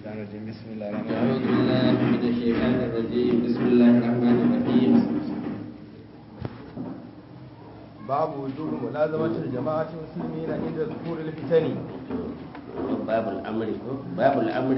الشيطان الرجيم بسم الله الرحمن أعوذ الرحيم بالله من الشيطان الرجيم بسم الله الرحمن الرحيم باب وجوب ملازمة الجماعة المسلمين عند ظهور الفتن باب الأمر باب الأمر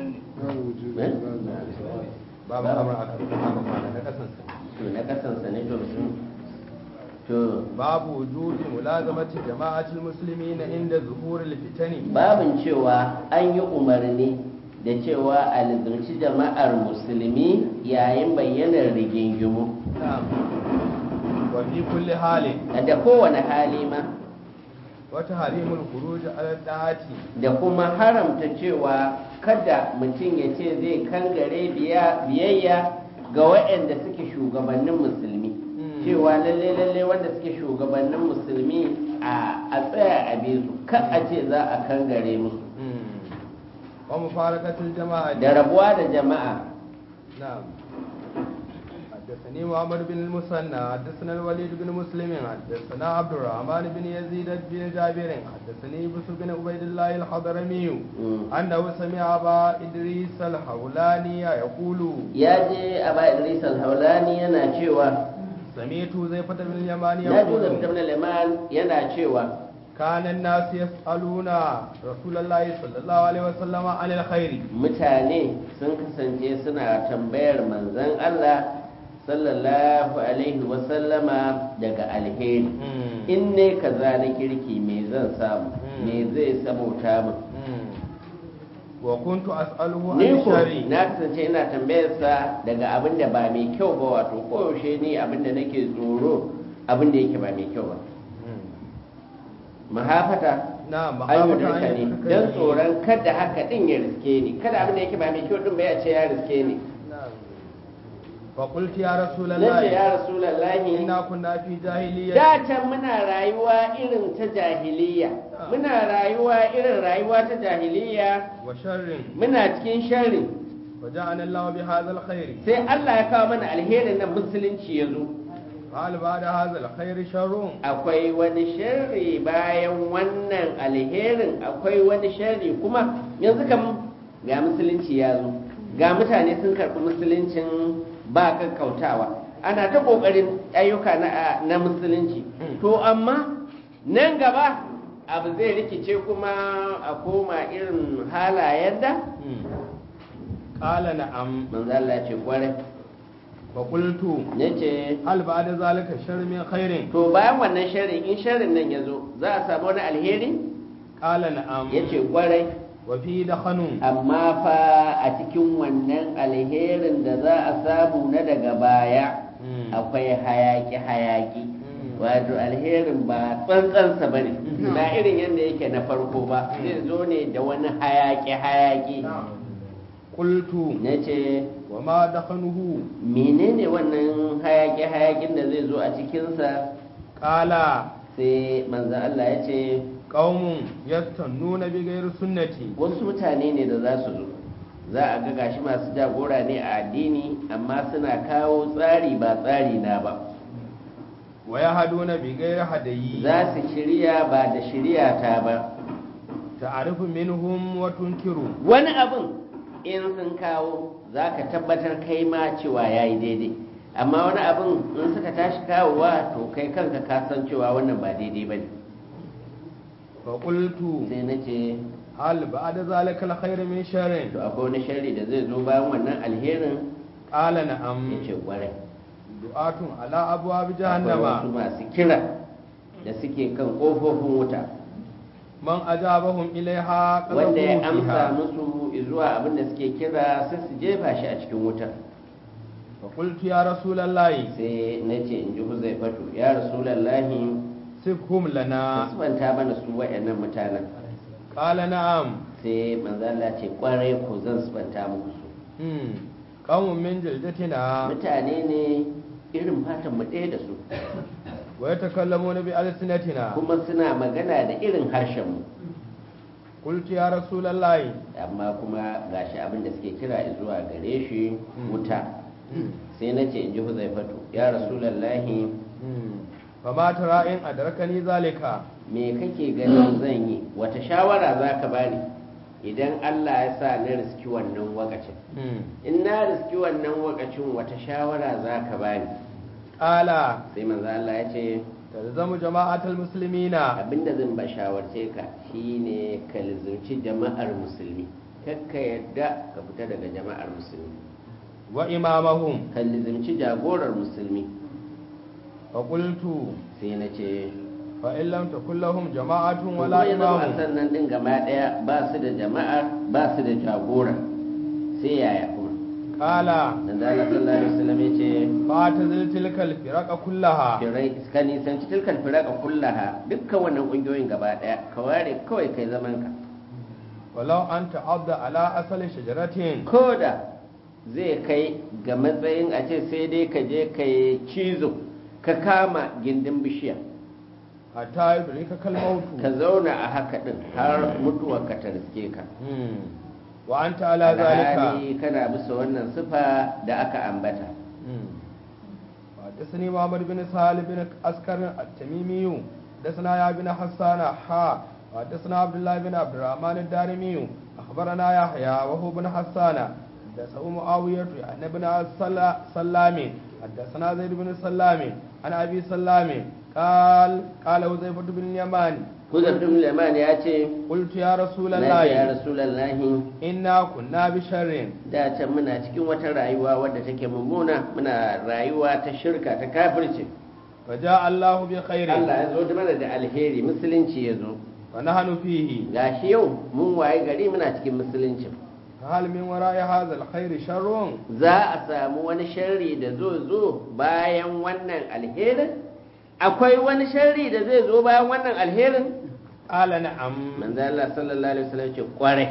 باب الأمر أكثر na kasansa to na kasansa ne to sun to باب وجوب ملازمة جماعة المسلمين عند ظهور الفتن babin cewa an yi umarni da cewa a lizarci jama'ar musulmi yayin bayyanar rigingimu نعم وفي كل حال da kowane hali ma وتحريم الخروج على الطاعة da kuma haramta cewa kada mutum ya ce zai kangare biya- biyayya ga waɗanda suke shugabannin musulmi Mm. cewa lalle lalle wanda suke shugabannin musulmi a a tsaya a bi su kan a ce za a kangare musu ومفارقة الجماعة da rabuwa da jama'a نعم حدثني محمد بن المثنى حدثنا الوليد بن مسلم حدثنا عبد الرحمن بن يزيد بن جابر حدثني بسر بن عبيد الله الحضرمي Mm. أنه سمع أبا إدريس الحولاني يقول ya je a ba idris al-haulani yana cewa سمعت زيفة بن اليمان na ji يقول zabta liman yana cewa كان الناس يسألون رسول الله صلى الله عليه وسلم عن الخير mutane sun kasance suna tambayar manzon Allah sallallahu alaihi wasallama daga alheri in ne kaza na kirki me zan samu Mm. me zai sabauta min وكنت أسأله عن ni ko الشر na kasance ina tambayarsa daga abin da ba mai kyau ba wato koyaushe ni abin da nake tsoro abin da yake ba mai kyau ba mahafata نعم an yi مخافة أن ne يدركني. don tsoron kada haka din ya riske ni kada abin da yake ba mai kyau din ba ya ce ya riske ni نعم. فقلت يا رسول nace الله ya rasulallahi إنا كنا في جاهلية da can muna rayuwa irin ta jahiliya muna rayuwa irin rayuwa ta jahiliya وشر muna cikin sharri وجعلنا الله بهذا الخير sai Allah ya kawo mana alherin nan musulunci ya zo قال بعد هذا الخير شر akwai wani sharri bayan wannan alherin akwai wani sharri kuma yanzu kam ga musulunci ya zo ga mutane sun karɓi musuluncin ba kakkautawa ana ta ƙoƙarin ayyuka na, na musulunci to amma nan gaba abu zai rikice kuma a koma irin halayen da قال نعم manzo Allah ce kwarai فقلت yace هل بعد ذلك شر من خير to bayan wannan sharri in sharrin nan ya zo za a samu wani alheri قال نعم yace kwarai وفي دخن amma fa a cikin wannan alherin da za a samu na daga baya akwai hayaki hayaki wato alherin ba tsantsansa ba ne na irin yadda yake na farko ba zai zo ne da wani hayaki hayaki قلت na ce وما دخنه menene wannan hayaki hayakin da zai zo a cikinsa قال sai manzan Allah ya ce قوم يستنون بغير سنتي wasu mutane ne da za su zo za a ga gashi masu jagora ne a addini amma suna kawo tsari ba tsari na ba ويهدون بغير هدي za su shirya ba da shirya ta ba تعرف منهم وتنكر wani abin in sun kawo za ka tabbatar kai ma cewa ya yi daidai amma wani abin in suka tashi kawowa to kai kanka ka san cewa wannan ba daidai ba ne فقلت sai na ce هل بعد ذلك الخير من شر to akwai wani shari da zai zo bayan wannan alherin قال ya نعم ce kwarai دعاة على أبواب akwai wasu جهنم masu kira da suke kan ƙofofin wuta من أجابهم إليها wanda ya قذفوه amsa فيها musu zuwa abin da suke kira sai su jefa shi a cikin wutar فقلت يا رسول الله sai na ce in ji huzaifatu ya rasulallahi سفهم لنا kasbanta mana su waɗannan mutanen قال نعم sai manzo Allah ce kwarai ko zan subanta muku su مم. قوم من جلدتنا mutane ne irin fatan mu ɗaya da su ويتكلمون بألسنتنا kuma suna magana da irin harshen mu قلت يا رسول الله amma kuma gashi abin da suke kira zuwa gare shi Mm. wuta مم. sai na ce in ji huzaifatu ya rasulallahi مم. فما ترى إن أدركني ذلك me kake ganin zan yi wata shawara za ka bani idan Allah ya sa na riski wannan wakacin in na riski wannan wakacin wata shawara za ka bani ala sai manzo Allah ya ce talzamu jama'atul muslimina abinda zan ba shawarce ka shine ka lizurci jama'ar musulmi kakka yadda ka fita daga jama'ar musulmi wa imamahum ka lizurci jagorar musulmi fa qultu sai na ce fa in lam takul lahum jama'atun wala wala ya zama a imamun sannan din gaba daya ba su da jama'a ba su da jagora sai yaya kuma qala dan da Allah sallallahu alaihi wasallam ya ce fa tazil tilkal firaqa kullaha firai ka nisanci tilkal firaka kullaha dukkan wannan kungiyoyin gaba daya ka ware kawai kai zaman ka walau an ta'adda ala asali shajaratin ko da zai kai ga matsayin a ce sai dai ka je ka yi cizo ka kama gindin bishiya hatta yudrika kalmautu ka zauna a haka din har mutuwar ka ta riske ka wa anta ala zalika alhali kana bisa wannan sifa da aka ambata حدثني محمد بن سالم بن عسكر التميمي حدثنا يا بن حسان حا حدثنا عبد الله بن عبد الرحمن الدارمي اخبرنا يحيى وهو بن حسان حدثه معاوية عن ابن السلا- سلام حدثنا زيد بن سلام عن ابي سلام قال قال حذيفة بن اليمان Huzafin Liman ya ce, قلت يا رسول Na ce ya الله Rasulallahi, إنا كنا بشر da can muna cikin wata rayuwa wadda take mummuna, muna rayuwa ta shirka ta kafirci. فجاء الله بخير Allah ya zo da mana da alheri, musulunci ya zo. ونحن فيه Gashi yau mun waye gari muna cikin musulunci. فهل من وراء هذا الخير شر Za a samu wani sharri da zo zo bayan wannan alherin? Akwai wani sharri da zai zo bayan wannan alherin? قال نعم Manzo Allah sallallahu alaihi wasallam ce kwarai.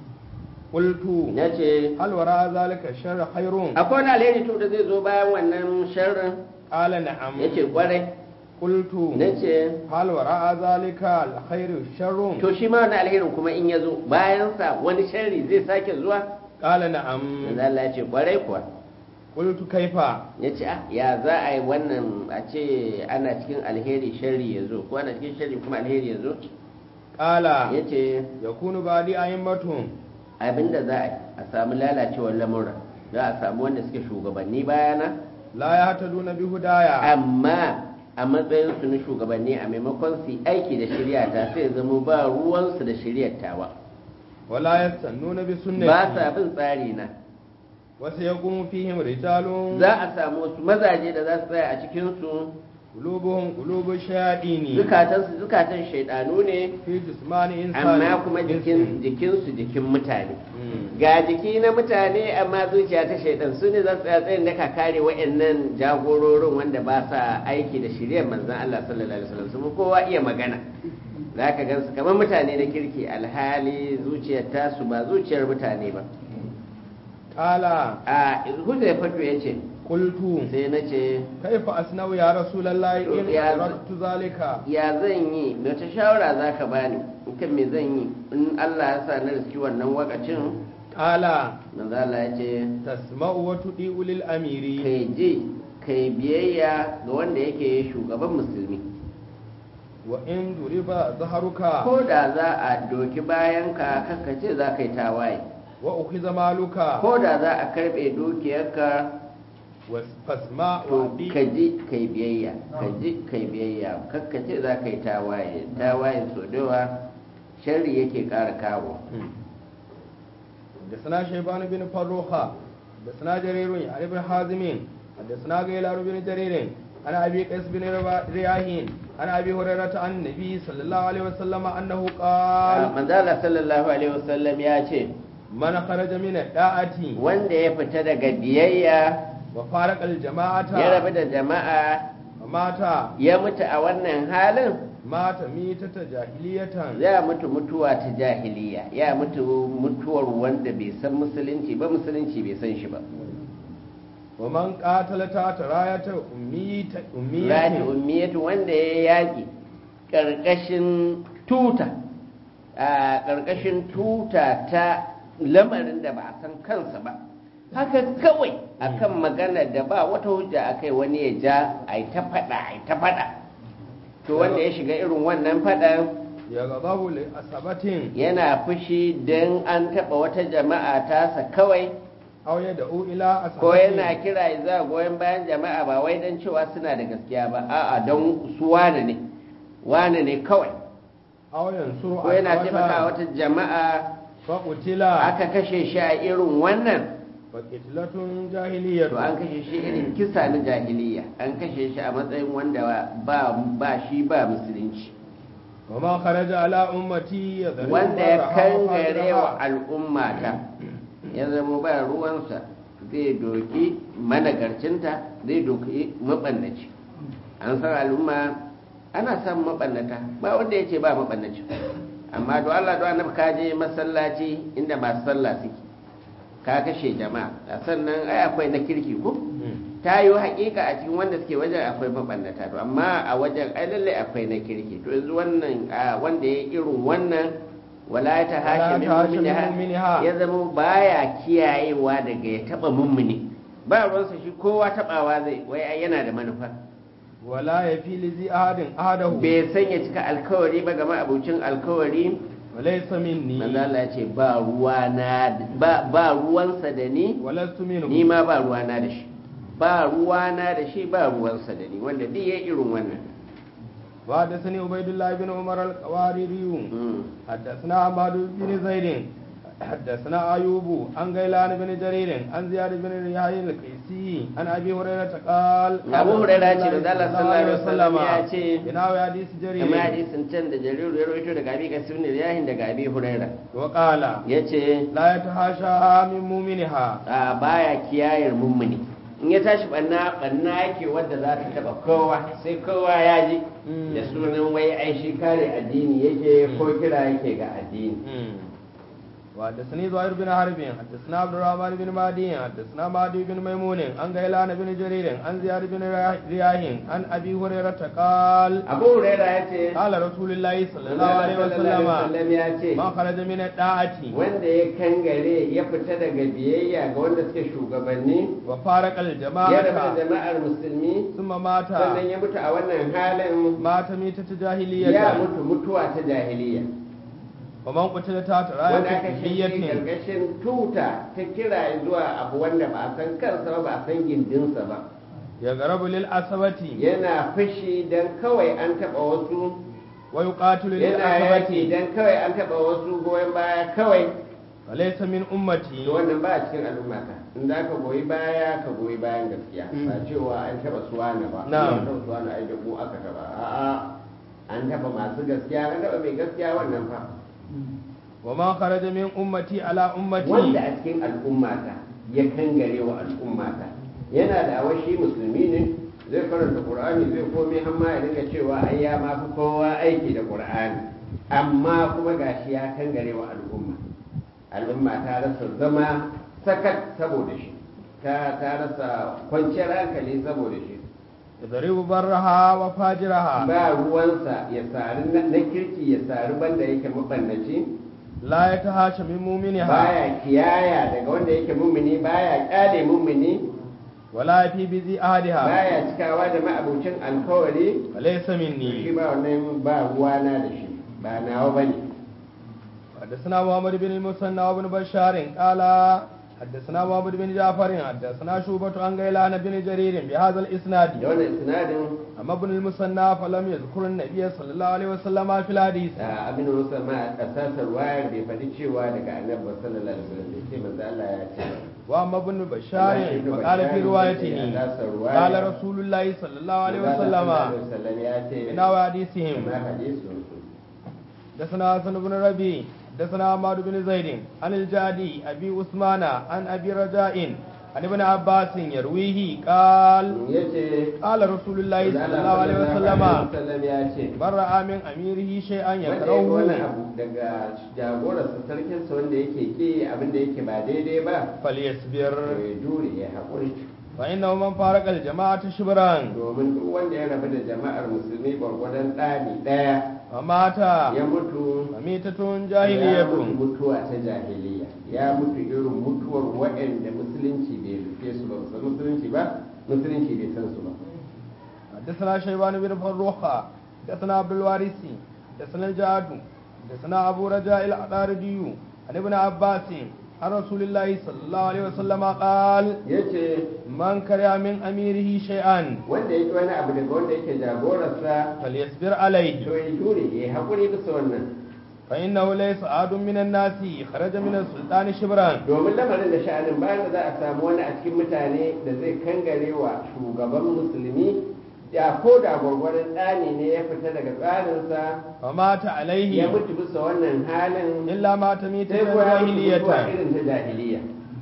قلت Ya ce, هل وراء ذلك الشر خير akwai wani alheri to da zai zo bayan wannan sharrin? قال نعم Ya ce kwarai. قلت Na ce, هل وراء ذلك الخير شر to shi ma wani alherin kuma in ya zo bayansa wani sharri zai sake zuwa? قال نعم Manzo Allah ya ce kwarai kuwa. قلت كيف ya ce ah ya za a yi wannan a ce ana cikin alheri sharri ya zo ko ana cikin sharri kuma alheri ya zo قال ya ce يكون بعدي أئمة abinda za a yi a samu lalacewar lamura za a samu wanda suke shugabanni bayana لا يهتدون بهدايا amma a matsayinsu na shugabanni a maimakon su yi aiki da shirya ta sai zama ba ruwansu da shiryar tawa ولا يستنون ba بسنتي sa bin tsari na وسيقوم فيهم رجال za a samu wasu mazaje da za su tsaya a cikinsu قلوبهم قلوب الشياطين zukatansu zukatan shaidanu ne في جسمان إنسان amma kuma jikin إنس. jikinsu jikin mutane مم. ga jiki na mutane amma zuciya ta shaidan su ne za su tsaya tsayin da ka kare wa'annan jagororin wanda ba sa aiki da shirya manzan Allah sallallahu alaihi wasallam su kowa iya magana za ka gansu kamar mutane na kirki alhali zuciyar tasu ba zuciyar mutane ba قال a huzaifa ya ce قلت sai na ce كيف أصنع يا رسول الله إن يا- أردت ذلك ya zan yi da ta shawara za ka bani kan me zan yi in Allah ya sa na riski wannan wakacin قال manzo Allah ya ce تسمع وتطيع للأمير kai ji kai biyayya ga wanda yake shugaban musulmi وإن ضرب ظهرك ko da za a doki bayan ka ce za ka yi tawaye وأخذ مالك ko da za a karbe dukiyarka فاسمع to وأطيع ka ji kai biyayya ka ji kai biyayya ce za ka yi tawaye tawaye so dawa sharri yake ƙara kawo حدثنا شيبان بن فروخة حدثنا جرير عن ابن حازم حدثنا غيلان بن جرير عن ابي قيس بن ربا- رياحين عن ابي هريره عن النبي صلى الله عليه وسلم انه قال manzala sallallahu alaihi wasallam ya ce من خرج من الداعة wanda ya fita daga biyayya وفارق الجماعة ya rabu da jama'a ومات ya mutu a wannan halin مات ميتة جاهلية ya mutu mutuwa ta jahiliya ya mutu mutuwar wanda bai san musulunci ba musulunci bai san shi ba ومن قاتل تحت راية أمية rati أمية ummiyatu wanda ya yaƙi ƙarƙashin tuta a ƙarƙashin tuta ta lamarin da ba a san kansa ba haka kawai akan magana da ba wata hujja akai wani ya ja a yi ta faɗa a yi ta faɗa to wanda ya shiga irin wannan faɗan يغضب لأصابة yana fushi don an taɓa wata jama'a tasa kawai أو يدعو إلى ko yana أصابة kira za goyon bayan jama'a ba wai don cewa suna da gaskiya ba a'a don su wane ne wane ne kawai أو ينصر ko yana taimaka أصابة wata jama'a فقتل aka kashe shi a irin wannan فقتلة جاهلية to an kashe shi irin kisa na jahiliya an kashe shi a matsayin wanda ba ba shi ba musulunci وما خرج على أمتي يضرب wanda ya برها kangare wa وفاجرها. al'ummata ya zama ba ruwansa zai doki managarcinta zai doki mabannaci an san al'umma ana samun mabannata ba wanda ya ce ba mabannaci amma do Allah do annabi ka je masallaci inda masu sallah suke ka kashe jama'a a sannan ai akwai na kirki ko Mm. ta yi hakika a cikin wanda suke wajen akwai mabannata to amma a wajen ai lallai akwai na kirki to yanzu wannan a wanda ya irin wannan wala ta hashe min ta hashe min mu'miniha mu'miniha. ya zama baya kiyayewa daga ya taba mummuni ba ruwansa shi kowa tabawa zai wai ai yana da manufa ولا يفي لذي أحد أحده bai san ya cika alkawari ba ga ma'abucin alkawari وليس مني manzo Allah ya ce ba ruwana ba ba ruwansa da ni ولست منه ni ma ba ruwana da shi ba ruwana da shi ba ruwansa da ni wanda duk ya irin wannan وحدثني عبيد الله بن عمر القواريري Mm. حدثنا عباد بن زيد حدثنا أيوب عن غيلان بن جرير عن زياد بن رياح القيسي عن أبي هريرة قال أبو هريرة ce da Allah sallallahu alaihi wasallam ya ce, بناوي حديث جرير kamar hadisin can da jariru ya rawaito daga abi kasir ne yahin daga abi huraira وقال yace لا يتحاشى من مؤمنها a baya kiyayar mummuni in ya tashi banna banna yake wadda za ta taba kowa sai kowa ya ji Mm. da sunan wai ai shi kare addini yake ko kira yake ga addini وحدثني زهير بن حرب حدثنا عبد الرحمن بن مهدي حدثنا مهدي بن ميمون عن غيلان بن جرير عن زياد بن رياح عن ابي هريره قال abu huraira ya ce قال رسول الله صلى الله Allah عليه sallallahu alaihi وسلم wasallam ya ce ما خرج من الطاعه wanda ya kangare ya fita daga biyayya ga wanda suke shugabanni وفارق ya rabu da الجماعه jama'ar musulmi ثم مات sannan ya mutu a wannan halin مات ميتة ya جاهلية mutu mutuwa ta jahiliya ومن قتل تحت wanda راية aka shi جاهلية karkashin tuta ta kira zuwa abu wanda ba a san kansa ba ba a san gindinsa ba يغرب للعصبة yana fushi don kawai an taba wasu ويقاتل yana yaki للعصبة don kawai an taba wasu goyon baya kawai وليس من أمتي to wannan ba a cikin al'ummata in za ka goyi baya ka goyi bayan gaskiya ba cewa an taba suwana ba Na'am. an taba suwana ai da mu aka taba a'a an taba masu gaskiya an taba mai gaskiya wannan fa وما خرج من أمتي على wanda أمتي a cikin al'ummata ya kangare wa al'ummata yana da awashi musulmi ne zai karanta qur'ani zai komai amma ya dinga cewa ai ya ma fi kowa aiki da qur'ani amma kuma gashi ya kangare wa al'umma al'umma ta rasa zama sakat saboda shi ta ta rasa kwanciyar hankali saboda shi يضرب برها وفاجرها ba ruwansa ya sari na na kirki ya sari banda yake mabannaci لا يتهاشى من مؤمنها baya kiyaya daga wanda yake mummuni baya kyale mummuni ولا في بذي أحدها baya cikawa da ma'abucin alkawari وليس shi مني ba wannan ba ruwana da shi ba nawa bane حدثنا محمد بن المثنى وابن بشار قال حدثنا محمد بن جعفر حدثنا شوبة عن غيلان بن جرير بهذا da الإسناد wannan isnadin أما ابن المثنى فلم يذكر النبي صلى الله عليه وسلم في الحديث da abin da musa ma asasar wayar bai faɗi cewa daga annabi sallallahu alaihi wasallam bai ce manzo Allah ya ce وأما ابن بشار فقال في روايته قال رسول الله صلى الله عليه وسلم wasallam ya ce من حديثهم na hadisin su حدثنا حسن بن ربيع حدثنا عمار بن زيد عن الجادي ابي عثمان عن ابي رجاء عن ابن عباس يرويه قال yace قال رسول الله صلى الله عليه وسلم wasallam ya ce من راى من اميره شيئا wanda ya ga wani يكرهه abu daga jagorarsa sarkinsa wanda yake ki abin da yake ba daidai ba فليصبر to ya jure ya haƙuri فانه من فارق الجماعه شبرا domin duk wanda ya rabu da jama'ar musulmi gwargwadon ɗani ɗaya فمات ya mutu فميتة ya mutu جاهلية mutuwa ta jahiliya ya mutu irin mutuwar waɗanda musulunci bai rufe su ba su san musulunci ba musulunci bai san su ba حدثنا شيبان بن فروخة حدثنا عبد الوارث حدثنا الجعد حدثنا أبو رجاء العطاردي عن ابن عباس عن رسول الله صلى الله عليه وسلم قال yace من كره من أميره شيئا wanda yake wani abu daga wanda yake jagorarsa فليصبر عليه to ya jure ya haƙuri bisa wannan فإنه ليس أحد من الناس خرج من السلطان شبرا domin lamarin da sha'anin bayan da za a samu wani a cikin mutane da zai kangare wa shugaban musulmi ya ko da gwargwaron tsani ne ya fita daga tsarinsa فمات ya عليه mutu bisa wannan halin إلا مات ميتة sai kuwa ya mutu mutuwa جاهلية irin ta jahiliya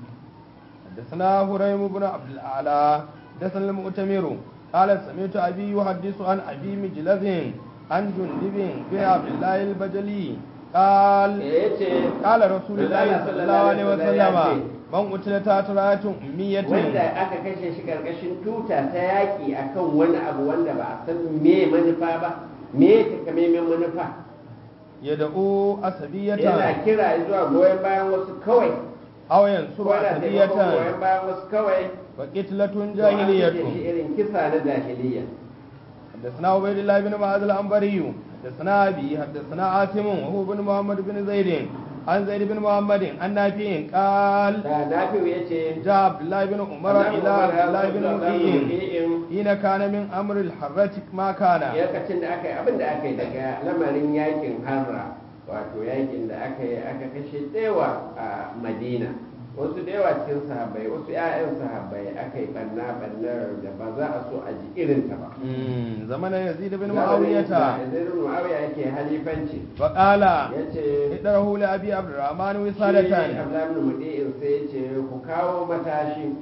حدثنا هريم بن عبد الأعلى حدثنا المؤتمر قال سمعت أبي يحدث عن أبي مجلد عن جندب بن عبد الله البجلي قال ya ce قال رسول الله صلى الله عليه وسلم من قتل تحت راية أمية wanda aka kashe shi karkashin tuta ta yaƙi akan wani abu wanda ba a san me manufa ba me takamaiman manufa يدعو yana أسبية kira zuwa goyon bayan wasu kawai أو ينصر ko yana taimakon أسبية goyon bayan wasu kawai فقتلة to an kashe جاهلية shi irin kisa na jahiliya حدثنا عبيد الله بن معاذ العنبري حدثنا أبي حدثنا عاصم وهو بن محمد بن زيد عن زيد بن محمد عن نافع قال da nafi'u ya ce جاء عبد الله بن عمر إلى عبد الله بن مطيع حين كان من أمر الحرة ما كان lokacin da aka yi abin da aka yi daga lamarin yakin harra wato yakin da aka yi aka kashe tsewa a madina wasu da yawa cikin sahabbai wasu 'ya'yan sahabbai aka yi banna bannar da ba za a so a ji irinta ba مم، زمن يزيد بن Zamanin معاوية da Yazid bin Muawiya yake halifanci فقال ya ce ادره لأبي عبد الرحمن shi وسادة Abdullahi bin Mudi'in sai ya ce ku kawo matashi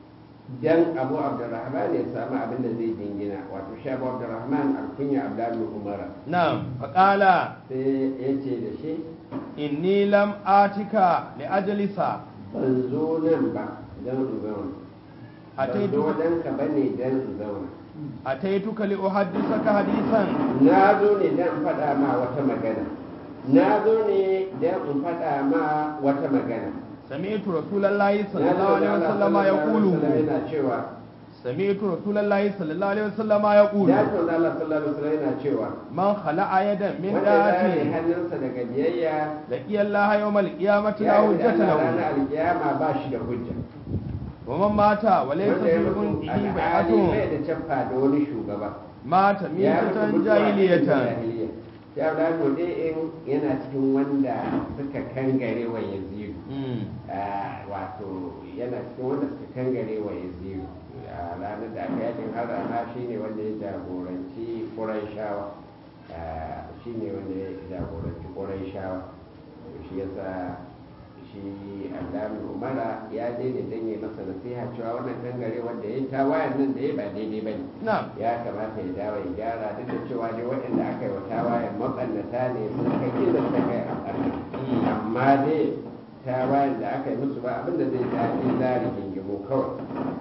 dan Abu Abdurrahman ya samu abin da zai dingina wato shi Abu Abdurrahman alkunya Abdullahi bin Umar نعم فقال sai ya ce da shi إني لم آتك لأجلس ban zo nan ba don in zauna ban أتيتك zo dan ka bane dan in zauna أتيتك لأحدثك حديثا na zo ne dan in faɗa ma wata magana na zo ne dan in faɗa ma wata magana سمعت رسول الله صلى na الله zo عليه da وسلم Allah يقول sallallahu alaihi wasallam yana cewa سمعت رسول الله صلى الله عليه وسلم يقول ya ce da Allah sallallahu alaihi wasallam yana cewa من خلع يدا من wanda ya zare داعته hannunsa daga biyayya لقي الله يوم القيامة لا ya yi حجة da له ranar alkiyama ba shi da hujja ومن مات وليس wanda ya في mutu عنقه alhali بيعة bai da caffa da wani shugaba مات ya ميتة mutu mutuwa irin جاهلية jahiliya ya da in yana cikin wanda suka kangare wa yazidu مم. Ah, wato yana cikin wanda suka kangare wa yazidu a ranar da aka yakin harama shi ne wanda ya jagoranci ƙuraishawa shi ne wanda ya jagoranci ƙuraishawa shi yasa shi alamun umara ya je ne don yi masa nasiha cewa wannan kangare wanda ya yi tawayen nan da ya ba daidai ba ne نعم ya kamata ya dawo ya gyara duk da cewa ne waɗanda aka yi wa tawayen maɓannata ne sun kai inda suka kai a ɓarna amma dai tawayen da aka yi musu ba abinda zai daɗi lari gingimu kawai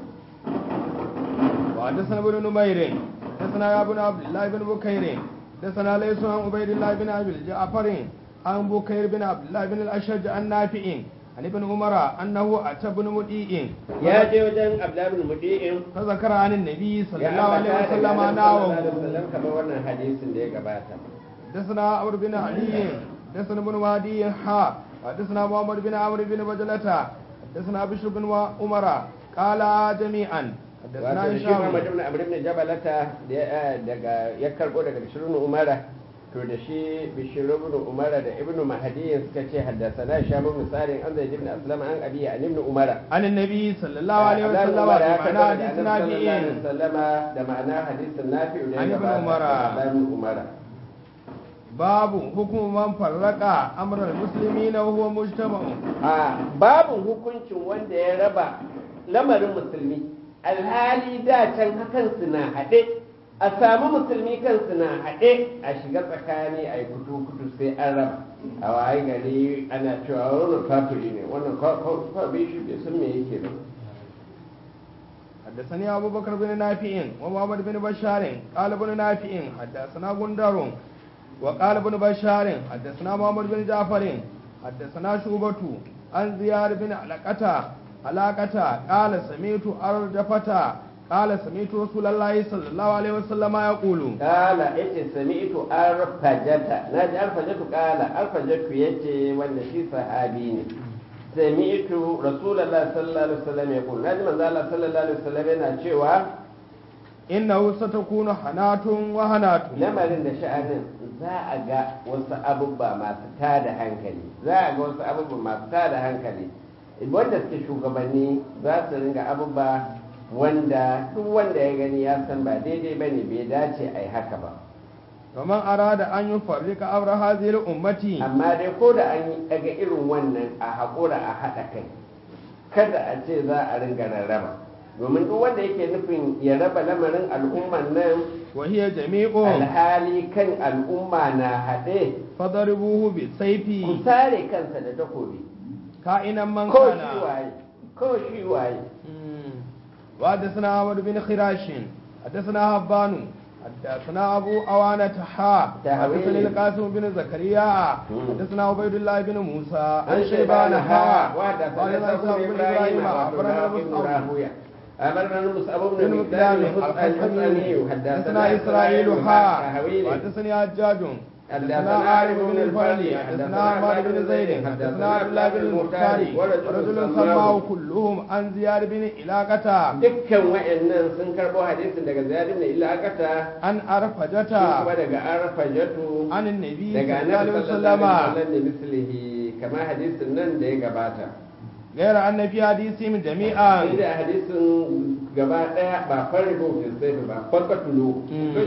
وحدثنا ابن نمير حدثنا يا ابن عبد الله بن بكير حدثنا ليس عن عبيد الله بن ابي الجعفر عن بكير بن عبد الله بن الاشج عن نافع عن ابن عمر انه اتى ابن مديء ya je wajen abdulhamid mudi'in فذكر عن النبي صلى ya الله عليه ambata وسلم daga ناوه Annabi sallallahu alaihi wasallam kamar wannan hadisin da ya gabata حدثنا عمرو بن علي حدثنا ابن وادي حا حدثنا محمد بن عمرو بن بجلة حدثنا بشر بن عمر قال جميعا حدثنا wato da shi هشام Muhammad ibn Amr ibn Jabalata da ya- daga ya karbo daga Bishr ibn Umara to da shi Bishr ibn Umara da Ibn Mahdi suka ce haddathana Hisham ibn Sarin an Zaid ibn Aslam an Abi an ibn Umara عن النبي صلى الله عليه Abdullahi وسلم ibn Umar ya بمعنى karbo حديث daga Annabi sallallahu alaihi نافع wasallama da ma'ana hadisin Nafi'u da ya An ibn gabata Umara. daga Abdullahi ibn Umara باب حكم من فرق امر المسلمين وهو مجتمع a babin hukuncin wanda ya raba lamarin musulmi alhali da can kansu na haɗe a samu musulmi kansu na haɗe a shiga tsakani a yi kutu-kutu sai an raba a waye gari ana cewa wannan kafiri ne wannan kwabi shi bai san me yake ba حدثني أبو بكر بن نافع ومحمد بن بشار قال ابن نافع حدثنا غندر وقال ابن بشار حدثنا محمد بن جعفر حدثنا شوبة عن زياد بن علاقة علاقة قال سمعت أرجفة قال سمعت رسول الله صلى الله عليه وسلم يقول kala yace sami'tu arfajata naji arfajatu kala arfajatu yace wanda shi sahabi ne sami'tu rasulullahi sallallahu alaihi wasallam yaqul naji manzo Allah sallallahu alaihi wasallam yana cewa إنه ستكون حنات وهنات lamarin da sha'anin za a ga wasu abubba masu tada hankali za a ga wasu abubba masu tada hankali wanda suke shugabanni za su ringa abubba wanda duk wanda ya gani ya san ba daidai ba ne bai dace a yi haka ba ومن أراد أن يفرق أمر هذه الأمة amma dai ko da an yi daga irin wannan a haƙura a haɗa kai kada a ce za a ringa rarraba domin duk wanda yake nufin ya raba lamarin al'umman nan وهي جميع alhali kan al'umma na haɗe فضربوه ku بالسيف sare kansa da takobi كائنا من ko كان shi waye ko shi waye مم. وحدثنا عمرو بن خراش حدثنا هبان حدثنا أبو أوانة حا تهويل. حدثني القاسم بن زكريا مم. حدثنا عبيد الله بن موسى عن عن شيبان حا وحدثنا قال إسحاق إسحاق بن بن إبراهيم إبراهيم أخبرنا بن مصعب راهويه أمرنا المصعب بن بن مقدام مقدام الحسني حدثنا إسرائيل حا حويلي حدثنا حجاج حدثنا حدثنا عارف بن الفرلي حدثنا عمار بن زيد حدثنا عبد الله بن المختار ورجل سماه كلهم عن زياد بن علاقة dukkan wa'annan sun karbo hadisin daga Ziyad ibn Ilaqata عن shi أرفجة kuma daga Arfajatu عن النبي daga صلى الله Annabi عليه sallallahu وسلم alaihi wasallam da mislihi kamar hadisin nan da ya gabata غير أن في حديثهم جميعا inda hadisin gaba daya ba farko sai ba fakatulu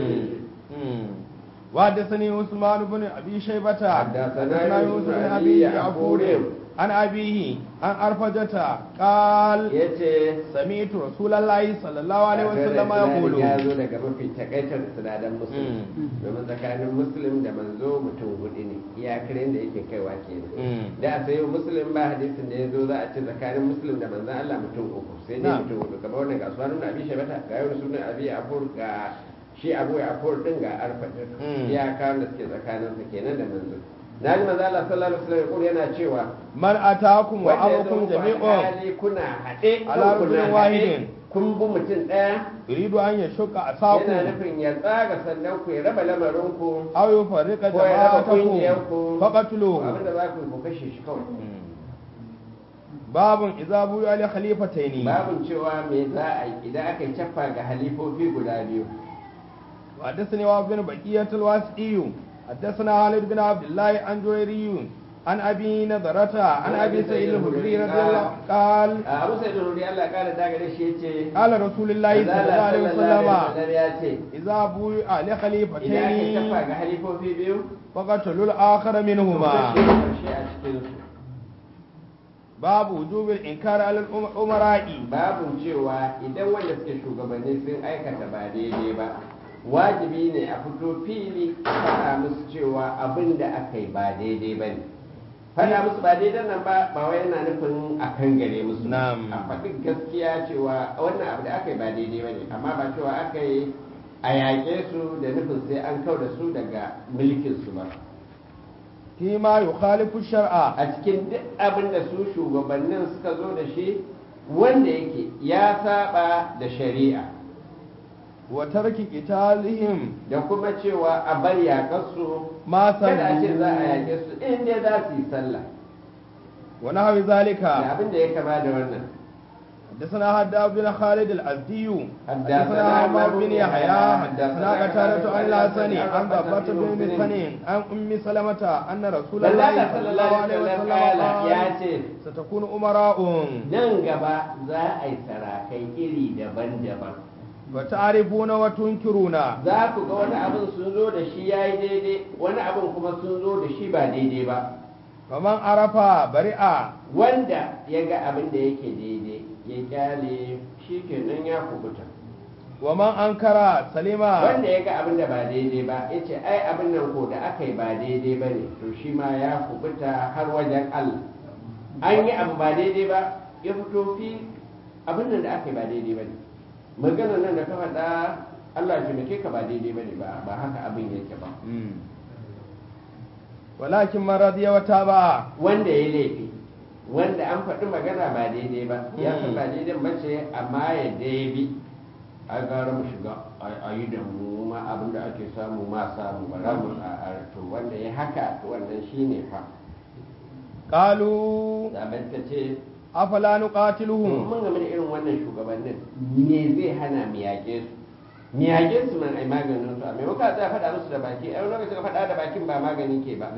وحدثني عثمان بن أبي شيبة حدثنا يوسف بن أبي أبي يعقوب. يعقوب عن أبيه عن أرفجة قال yace سمعت رسول الله صلى الله عليه وسلم يقول ya zo daga mafi takaitar sinadaran musulmi domin tsakanin muslim da manzo mutum hudu ne iyakarin da yake kaiwa kenan da a sayo muslim ba hadisin da ya zo za a ce tsakanin muslim da manzan Allah mutum uku sai dai Na. mutum hudu kamar wannan ga sunan abi shabata ga yau sunan abi afur ga shi abu afur din ga arfatin Mm. iyakarin da suke tsakanin sa kenan da manzo na ji manzo Allah sallallahu alaihi wasallam yana cewa من أتاكم wanda ya zo وأمركم muku جميع alhali kuna haɗe Ala kan kuna rajulin haɗe wahidin. kun bi mutum ɗaya يريد أن يشق yana أساكم nufin ya tsaga sannan ku ya raba lamarinku أو يفرق ko ya raba جماعتكم ƙungiyarku فقتلوه abinda za ku yi ku kashe shi kawai باب إذا بوي لخليفتين babin cewa me za a yi idan aka yi caffa ga halifofi guda biyu وحدثني وهب بن بقية الواسعي حدثنا خالد بن عبد الله عن جريري عن أبي نضرة عن أبي سعيد الخدري رضي الله قال a abu sai da ruri Allah kara daga da shi yace قال رسول الله صلى الله عليه وسلم ya ce إذا بوي idan aka yi لخليفتين caffa ga halifofi biyu فقتلوا الآخر ku منهما kashe karshe a cikin su باب وجوب الإنكار على الأمراء babin cewa idan wanda suke shugabanni sun aikata ba daidai ba wajibi ne a fito fili a faɗa musu cewa abin da aka yi ba daidai ba ne faɗa musu ba daidai nan ba ba wai yana nufin a kan gare musu ba. Na'am. a faɗi gaskiya cewa wannan abu da aka yi ba daidai ba ne amma ba cewa aka yi a yaƙe su da nufin sai an kau da su daga mulkin su ba فيما يخالف الشرع a cikin duk abin da su shugabannin suka zo da shi wanda yake ya saba da shari'a وترك قتالهم da kuma cewa a bar yaƙarsu ما kada a ce za a صلوا yaƙe su in dai za su yi sallah ونحو ذلك da abin da ya kama da wannan حدثنا هداب بن خالد الأزدي حدثنا حدثنا عمر بن أبو يحيى يحيى، حدثنا حدثنا قتادة عن الحسن عن عن ضبة ضبة بن بن مسلم. مسكن عن أم سلمة أن رسول Allah الله sallallahu صلى الله عليه alaihi وسلم wasallam ya قال ce ستكون أمراء nan gaba za a yi sarakai iri daban-daban وتعرفون وتنكرون za ku ga wani abin sun zo da shi ya yi daidai wani abin kuma sun zo da shi ba daidai ba فمن عرف برئ wanda ya ga abin da yake daidai ya kyale shi kenan ya kubuta ومن أنكر سلم wanda ya ga abin da ba daidai ba ya ce ai abin nan ko da aka yi ba daidai ba ne to shi ma ya kubuta har wajen Allah an yi abu ba daidai ba ya fito fi abin nan da aka yi ba daidai ba ne magana nan da ka faɗa Allah ya taimake ka ba daidai ba ne ba ba haka abin yake ba مم. ولكن من رضي وتابع wanda ya laifi wanda an faɗi magana ba daidai ba ya san ba daidai ba ce amma ya dai bi ai gara mu shiga a yi da mu ma abin da ake samu ma samu ba za mu a to wanda ya haka to wannan shine fa qalu zaben ta ce afala nuqatiluhum mun game da irin wannan shugabannin me zai hana mu yaƙe su mu yaƙe su man ai maganin su a maimakon za a faɗa musu da baki ai lokacin ka faɗa da bakin ba magani ke ba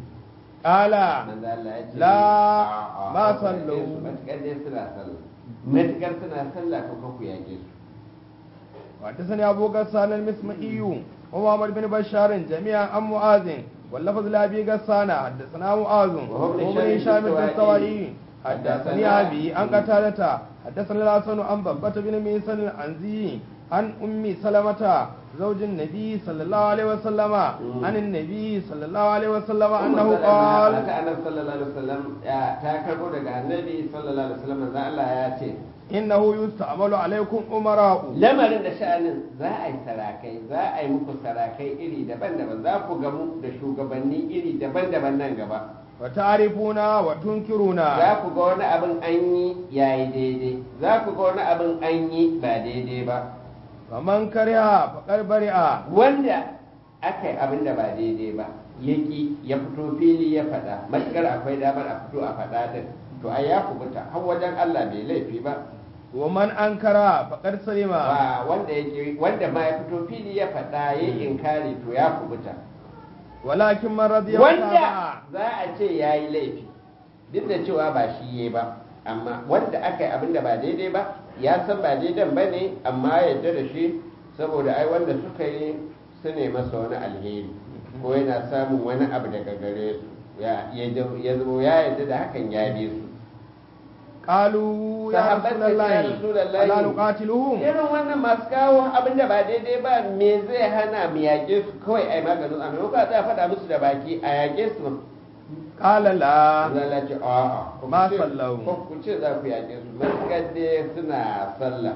qala manzo Allah ya ce La, a'a, ma ku yaƙe sallu. su, matukar dai suna sallah matukar suna sallah to kan ku yaƙe su وحدثني أبو غسان المسمعي ومحمد بن بشار جميعا عن معاذ واللفظ لأبي غسان حدثنا معاذ وهو ابن وابن هشام هشام الدستوائي. الدستوائي حدثني حدثنا أبي عن قتادة حدثنا الحسن عن ضبة بن ميسن العنزي عن أم سلمة زوج النبي صلى الله عليه وسلم عن النبي صلى الله عليه وسلم أنه قال ta annabi sallallahu alaihi wasallam ya ta karbo daga annabi sallallahu alaihi wasallam manzo Allah ya ce إنه يستعمل عليكم أمراء lamarin da sha'anin za a yi sarakai za a yi muku sarakai iri daban-daban za ku gamu da shugabanni iri daban-daban nan gaba وتعرفون وتنكرون za ku ga wani abin an yi yayi daidai za ku ga wani abin an yi ba daidai ba faman kariha faqad bari'a wanda aka yi abin da ba daidai ba ya ki ya fito fili ya faɗa matukar akwai damar a fito a faɗa din to ai ya kubuta har wajen Allah bai laifi ba wa man ankara faqad salima ba wanda ya ki wanda ma ya fito fili ya faɗa ya inkari to ya kubuta walakin man radiya wanda za a ce ya yi laifi duk da cewa ba shi ya ba amma wanda aka yi abin da ba daidai ba ya san ba daidan ba ne amma ya yarda da shi saboda ai wanda suka yi su ne masa wani alheri ko yana samun wani abu daga gare su ya ya zama ya yarda da hakan ya bi su qalu ya Sahabbai suka ce, "Ya rasulullahi Rasulullahi." ala nuqatiluhum irin wannan masu kawo abin da ba daidai ba me zai hana mu yaƙe su kawai ai maganin a maimakon a tsaya faɗa musu da baki a yaƙe su qala la Allah ce a'a ku Ma ce- sallahu. ko ku ce za ku yaƙe su matuƙar dai suna sallah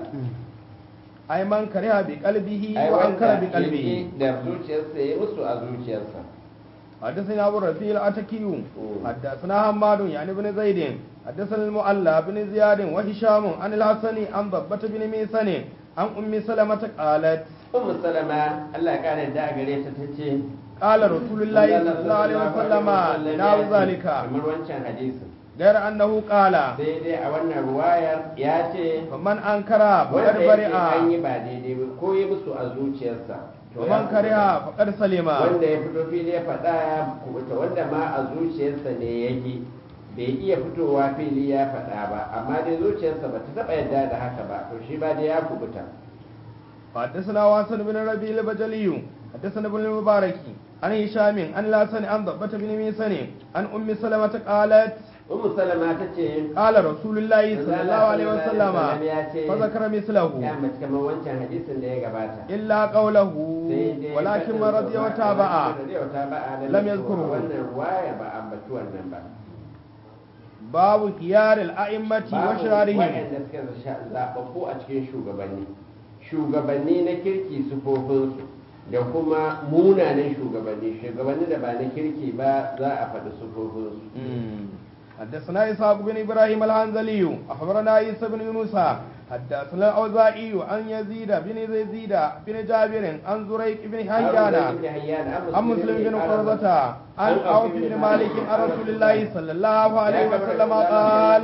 ay man kariha bi qalbihi ai wa wanda ankara bi qalbihi yake da zuciyarsa ya musu a zuciyarsa حدثنا أبو الرفيع الأتكي حدثنا حماد يعني بن زيد حدثنا المؤلى بن زياد وهشام عن الحسن عن ضبة بن ميسن عن أم سلمة قالت ummu salama Allah ya kare da gare ta tace قال رسول الله صلى الله عليه وسلم نحو ذلك kamar wancan hadisin غير أنه قال sai dai a wannan ruwayar ya ce فمن أنكر فقد wanda yake an yi برئ ba daidai ba ko ya musu a zuciyarsa to ya ومن كره فقد سلم wanda ya fito fili ya faɗa ya kubuta wanda ma a zuciyarsa ne yake bai iya fitowa fili ya faɗa ba amma dai zuciyarsa ba ta taɓa yadda da haka ba to shi ba dai ya kubuta حدثنا واسن بن ربيع البجلي حدثنا ابن المبارك عن هشام عن الحسن عن ضبة بن ميسن عن أم سلمة قالت ummu salama ta ce قال رسول الله صلى الله عليه وسلم فذكر مثله ya mace kamar wancan hadisin da ya gabata إلا قوله sai dai ولكن من رضي faɗin وتابع walakin man radiya wa taba'a lam yadhkuruhu. wannan ruwaya ba ambaci wannan ba باب خيار الأئمة babu وشرارهم waɗanda suka zaɓaɓɓu a cikin shugabanni shugabanni na kirki sufofinsu da kuma munanan shugabanni shugabanni da ba na kirki ba za a faɗi sufofinsu مم. حدثنا إسحاق بن إبراهيم العنزلي أخبرنا عيسى بن يونس حدثنا الأوزاعي عن يزيد بن يزيد بن جابر عن زريق بن حيان عن مسلم بن قرظة عن عوف بن مالك عن رسول الله صلى الله عليه وسلم قال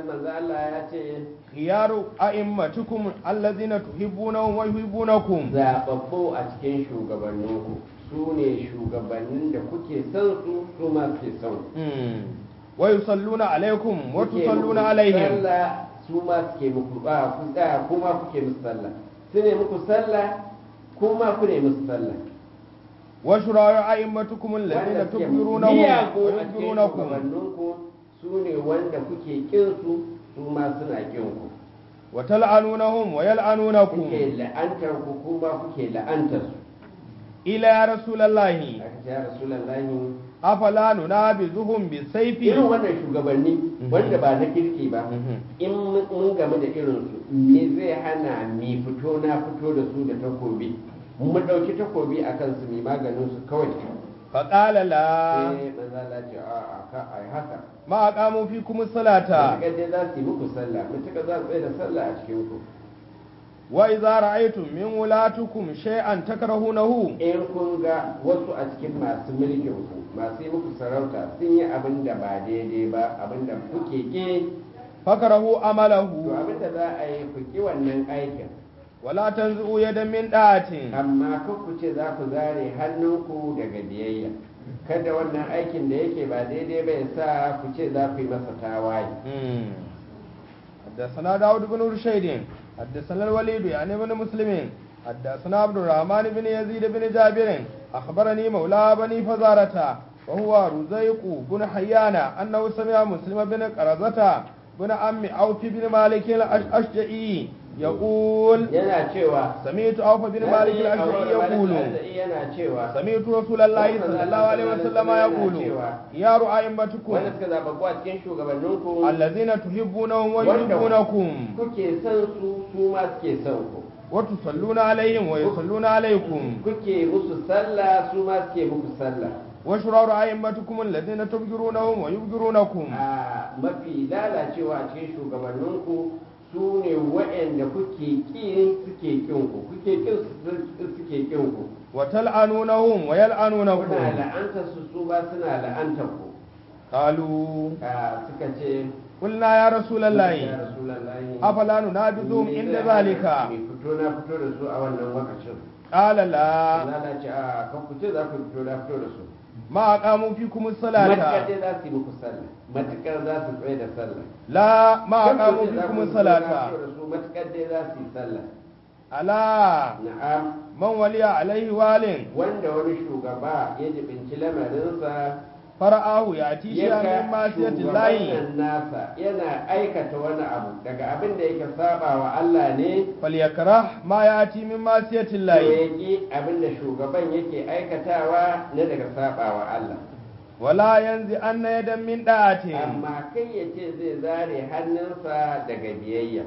خيار أئمتكم الذين تحبونهم ويحبونكم zaɓaɓɓu a cikin shugabanninku su ne shugabannin da kuke son su su ma suke son ku. مم. ويصلون عليكم Kuke وتصلون muku عليهم sallah su ma suke muku ba ku da kuma kuke musu sallah su ne muku sallah kuma ku ne musu sallah وشرار أئمتكم الذين wanda suke تكبرونهم miyagu a cikin ويكبرونكم shugabanninku su ne wanda kuke kin su su ma suna kin ku وتلعنونهم ويلعنونكم kuke la'antar ku kuma kuke la'antar su إلى يا رسول الله aka ce ya rasulullahi أفلا ننابذهم بالسيف irin wannan shugabanni wanda ba na kirki ba in mun game da irinsu me zai hana mi fito na fito da su da takobi mu ɗauki takobi a kansu mai maganin su kawai فقال لا sai manzo Allah ce a a ka ai haka ما أقاموا فيكم الصلاة mutukar dai za su yi muku sallah mutukar za su tsaye da sallah a cikin ku وإذا رأيتم من ولاتكم شيئا تكرهونه in kun ga wasu a cikin masu mulkin ku masu yi muku sarauta sun yi abin da ba daidai ba abin da kuke ki فكرهوا to عمله abin da za a yi ku ki wannan aikin ولا تنزعوا يدا من طاعة amma kan ku ce za ku zare hannunku daga biyayya kada wannan aikin da yake ba daidai ba ya sa ku ce za ku yi masa tawaye مم. حدثنا داود بن رشيد حدثنا الوليد يعني بن مسلم حدثنا عبد الرحمن بن يزيد بن جابر أخبرني مولى بني فزارة وهو رزيق بن حيان أنه سمع مسلم بن قرزة بن عم عوف بن مالك الأشجعي يقول yana cewa سمعت عوف بن مالك الأشجعي يقول yana cewa سمعت رسول الله صلى الله عليه وسلم يقول يا رعائمتكم wanda suka zaɓa a cikin shugabanninku الذين تحبونهم ويحبونكم kuke son su su ma suke son ku وتصلون عليهم ويصلون عليكم kuke musu sallah su ma suke muku sallah وشرار أئمتكم الذين تبجرونهم ويبجرونكم a mafi lalacewa a cikin shugabanninku su ne waɗanda kuke ƙin suke ƙinku kuke ƙin su suke ƙinku وتلعنونهم kuna ويلعنونكم la'antar su su ba suna la'antar ku قالوا a suka ce قلنا يا رسول ya الله rasulallahi أفلا ننابذهم me عند zai ذلك hana mu fito na fito da su a wannan lokacin قال لا lalace a kan ku ce za ku fito na fito da su ما أقاموا فيكم matukar الصلاة dai za su yi muku sallah matukar za su tsaye da sallah لا ما Kan ku أقاموا ce za فيكم ku fito na الصلاة fito da su matukar dai za su yi sallah ألا na'am من ولي عليه وال wanda wani shugaba ya jibinci lamarinsa فرآه يأتي ya شيئا من ga معصية الله shugaban nasa yana aikata wani abu daga abin da yake saba wa Allah ne فليكره ما يأتي من معصية to الله ya ƙi abin da shugaban yake aikatawa na daga saba wa Allah ولا ينزع أن يدا من طاعته amma kai ya ce zai zare hannunsa daga biyayya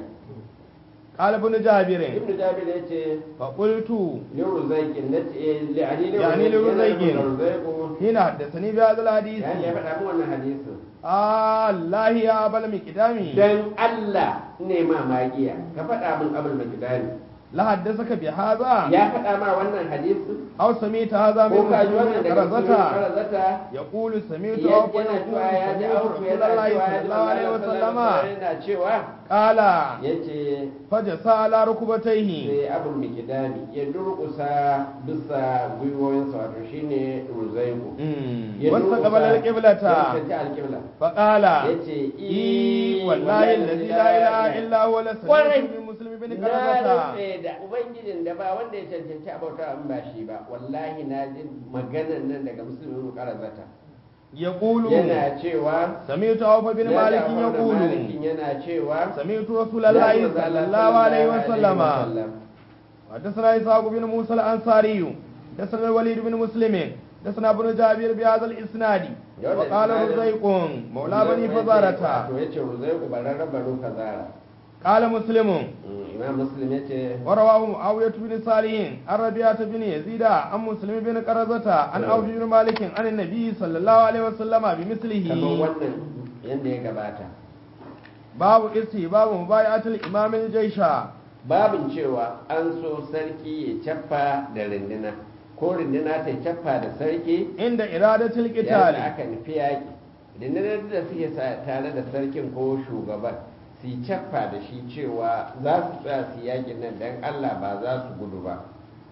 قال ابن جابر ibnu jabir ya ce فقلت liruzaikin na ce li'ani Yani liruzaikin. liruzaikin حين حدثني بهذا الحديث yani ya faɗa min wannan hadisin الله يا أبا المقدام dan Allah ne ma magiya ka faɗa min abul makidani لا حدثك بهذا ya faɗa ma wannan hadisin أو سمعت هذا من ko ka ji wannan مسلم daga cikin قرزة karazata يقول سمعت ya- أوف yana يقول cewa ya ji سمعت auku رسول yana الله cewa صلى ya ji الله عليه وسلم yana cewa قال yace فجسى على ركبتيه sai abul mikidani ya durƙusa bisa gwiwoyinsa wato shine ruzaiku ya واستقبل ya القبلة fuskanci alƙibla فقال yace إي والله الذي لا إله إلا هو لسمعت Kwarai. من مسلم بن na قرزة rantse da ubangijin da ba wanda ya cancanci abauta in ba shi ba wallahi na ji maganan nan daga musulmin karazata يقول yana cewa سمعت عوف بن ya مالك Ja'far da يقول Malikin yana cewa سمعت رسول الله صلى الله عليه وسلم وسلم حدثنا إسحاق بن موسى الأنصاري حدثنا الوليد بن مسلم حدثنا ابن جابر بهذا الإسناد يقول وقال الإسناد- رزيق مولى بني فزارة to yace Ruzaiku bararren banu fazara قال مسلم Mm, imam muslim yace ورواه معاوية بن صالح عن ربيعة بن يزيد عن مسلم بن قرزة عن نعم. عوف بن مالك عن النبي صلى الله عليه وسلم kamar بمثله wannan yanda ya gabata باب استحباب مبايعة الإمام الجيش babin cewa an so sarki ya cappa da rinduna ko rinduna ta cappa da sarki عند إرادة yayin القتال da aka nufi yaƙi rundunar da suke sa- tare da sarkin ko shugaban su yi cappa da shi cewa za su tsaya su yaƙin nan don allah ba za su gudu ba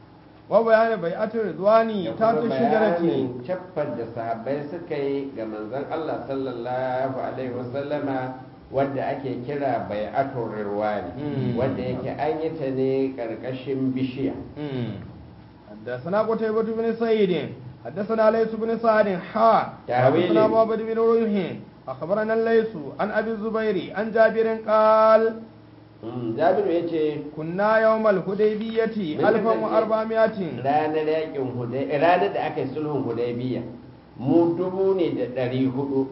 وبيان بيعة الرضوان da تحت kuma الشجرة bayanin cappar da sahabbai suka yi ga manzon Allah sallallahu alaihi wasallama wadda ake kira bai'atul rirwani Mm. wadda yake an yi ta ne karkashin bishiya مم. حدثنا قتيبة بن سعيد حدثنا ليس بن سعد حا تأويل. حدثنا محمد بن روح أخبرنا الليث عن أبي الزبير عن جابر قال Mm, jabiru ya ce كنا يوم الهديبية من ألفا الذي- وأربعمائة ranar yakin hudai ranar da aka yi sulhun hudaybiya mu dubu ne da ɗari hudu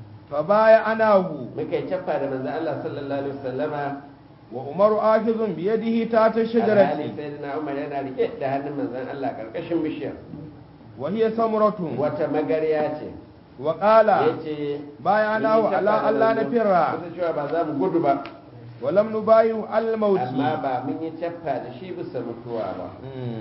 فبايعناه muka yi cappa da manzon Allah sallallahu alaihi wasallama وعمر آخذ بيده تحت alhali الشجرة sayyidina Umar yana rike da hannun manzon Allah karkashin bishiyar وهي ثمرة wata magariya ce وقال ya ce بايعناه على ألا نفر wasu cewa ba za mu gudu ba ولم نبايع على الموت amma ba mun yi caffa da shi bisa mutuwa ba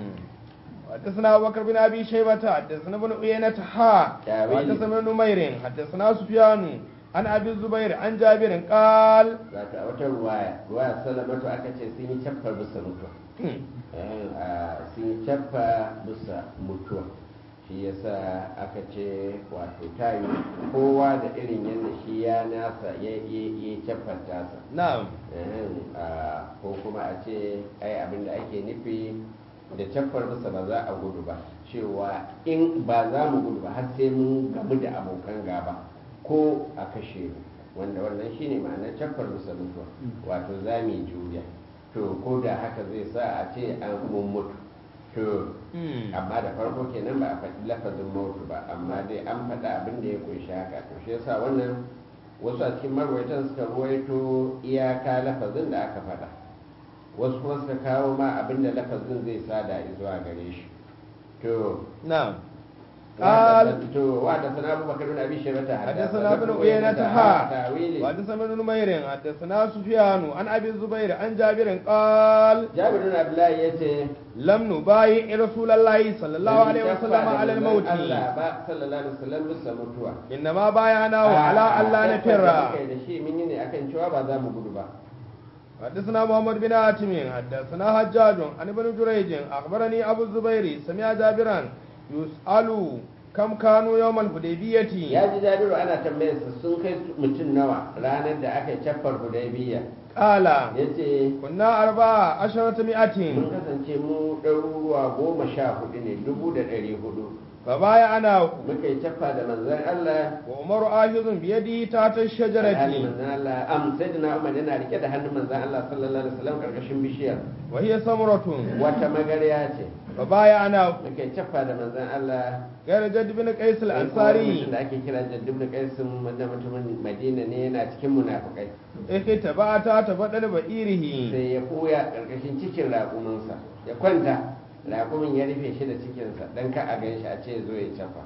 حدثنا أبو بكر بن أبي شيبة حدثنا ابن عيينة حا تاويل. حدثنا ابن نمير حدثنا سفيان عن أبي الزبير عن جابر قال wato a wata ruwaya ruwaya salamatu aka ce sun yi caffar bisa mutuwa Eh, a sun yi caffa bisa mutuwa shi yasa aka ce wato tayi kowa da irin yadda shi ya nasa ya yi caffar tasa نعم Eh, a, ko kuma a ce ai abin da ake nufi da caffar bisa ba za a gudu ba cewa in ba za mu gudu ba har sai mun gamu da abokan gaba ko a kashe mu wanda wannan shine ma'anar caffar bisa mutuwa wato za mu yi juriya to ko da haka zai sa a ce an mun mutu to amma da farko kenan ba a faɗi lafazin mutu ba amma dai an faɗa abin da ya kunshi haka to shi yasa wannan wasu a cikin marwaitan suka ruwaito iyaka lafazin da aka faɗa wasu kuma suka kawo ma abin da lafazin zai sada zuwa gare shi to نعم قال to wa da sana abu bakar bin abi shaybata حدثنا ابن عيينة ها tawili وحدثنا ابن نمير حدثنا سفيان عن أبي الزبير عن جابر قال jabir bin abdullahi yace لم نبايع رسول الله صلى الله عليه وسلم على الموت Allah ba sallallahu alaihi wasallam bisa mutuwa إنما بايعناه على أن لا نفر kai da shi mun yi ne akan cewa ba za mu gudu ba حدثنا محمد بن حاتم حدثنا حجاج عن ابن جريج اخبرني ابو الزبير سمع جابرا يسأل كم كانوا يوم الحديبية ya ji jabiru ana tambayar sa sun kai mutum nawa ranar da aka yi caffar hudaybiya قال yace كنا أربعة عشرة مئة mun kasance mu ɗaruruwa goma sha hudu ne dubu da ɗari hudu فبايعناه muka yi caffa da manzan Allah وعمر آخذ بيدي تحت alhali الشجرة manzan Allah am sai da Umar yana rike da hannun manzan Allah sallallahu alaihi wasallam karkashin bishiyar وهي ثمرة wata magarya ce فبايعناه muka yi caffa da manzan Allah غير جد بن قيس mutum الأنصاري da ake kira jaddub da kaisin wanda mutumin Madina ne yana cikin munafukai اختبأت تفضل بئيره sai ya koya karkashin cikin raƙuminsa ya kwanta raƙumin ya rufe shi da cikinsa don ka a gan shi a ce zo ya cafa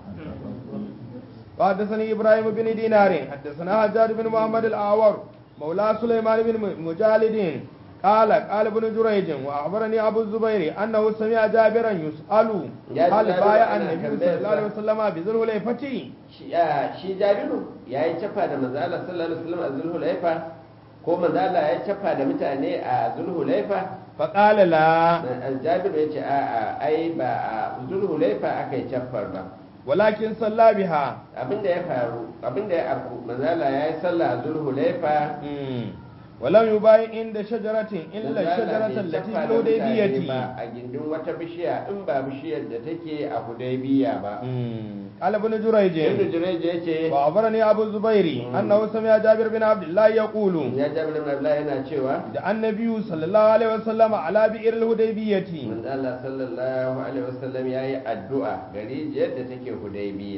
وحدثني ابراهيم بن دينار حدثنا حجاج بن محمد الاعور مولى سليمان بن مجالد قال قال ابن جريج واخبرني ابو الزبير انه سمع جابرا يسال يا هل جابر بايع أنا النبي تنبيه صلى الله عليه وسلم بذل الحليفه shi ya- shi jabiru ya yi cafa da manzo Allah sallallahu alaihi wasallam a zulhulaifa ko manzo Allah ya yi cafa da mutane a zulhulaifa فقال لا jabiru ya ce a a ai ba a zulhulaifa aka yi cafar ba ولكن صلى بها abinda ya faru abinda ya afku manzo Allah ya yi sallah a zulhulaifa مم. ولم يبايع عند شجرة إلا manzo Allah الشجرة bai التي caffa في da mutane الحديبية ba a gindin wata bishiya in ba bishiyar da take a hudaybiya ba مم. قال ابن جريج ibnu jurayj ya ce وأخبرني أبو الزبير مم. أنه سمع جابر بن عبد الله يقول ya jabir ibn abdullah yana cewa da annabi sallallahu alaihi wasallam ala bi'ir al-hudaybiyati manzo Allah sallallahu alaihi wasallam yayi addu'a gari yadda take hudaybiya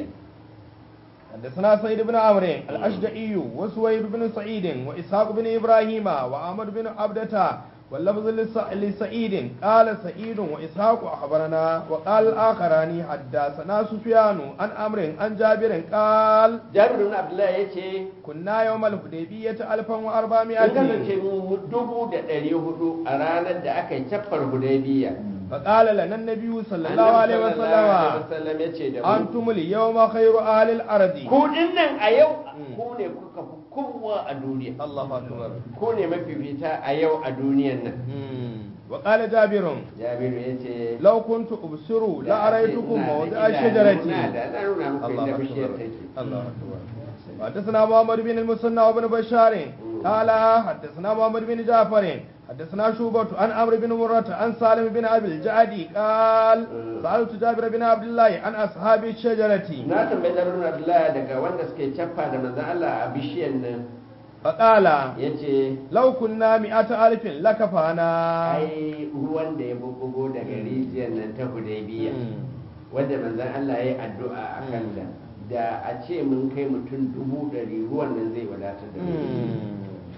حدثنا سيد بن عمرو الاشجعي وسويد بن سعيد واسحاق بن ابراهيم وعمر بن عبدة واللفظ لس- لسعيد قال سعيد واسحاق اخبرنا وقال الاخران حدثنا سفيان عن عمرو عن جابر قال jabir ibn abdullah yace كنا يوم الحديبية in 1400 kasance mu dubu da ɗari hudu a ranar da aka yi caffar hudaybiya فقال لنا النبي صلى الله Annabi عليه sallallahu alaihi وسلم wasallam yace da mu أنتم اليوم خير أهل الأرض ku dinnan a yau Mm. ku ne kuka fi kowa a duniya الله أكبر ku ne mafifita a yau a duniyan nan وقال جابر jabiru yace لو كنت أبصر da a ce لأريتكم ina da موضع idanu الشجرة na da na nuna muku الله inda bishiyar أكبر take الله أكبر حدثنا محمد بن المثنى وابن بشار قال حدثنا محمد بن جعفر حدثنا شوبة عن عمرو بن مرة عن سالم بن أبي الجعدي قال سألت جابر بن عبد الله عن أصحاب الشجرة na tambayi jabir ibn abdullah daga wanda suke caffa da manzon Allah a bishiyar nan فقال yace لو كنا مئة ألف لكفانا ai ruwan da ya bubbugo daga rijiyar nan ta hudaybiya wanda manzon Allah ya yi addu'a a kanta da a ce mun kai mutum dubu ɗari ruwan nan zai wadatar da mu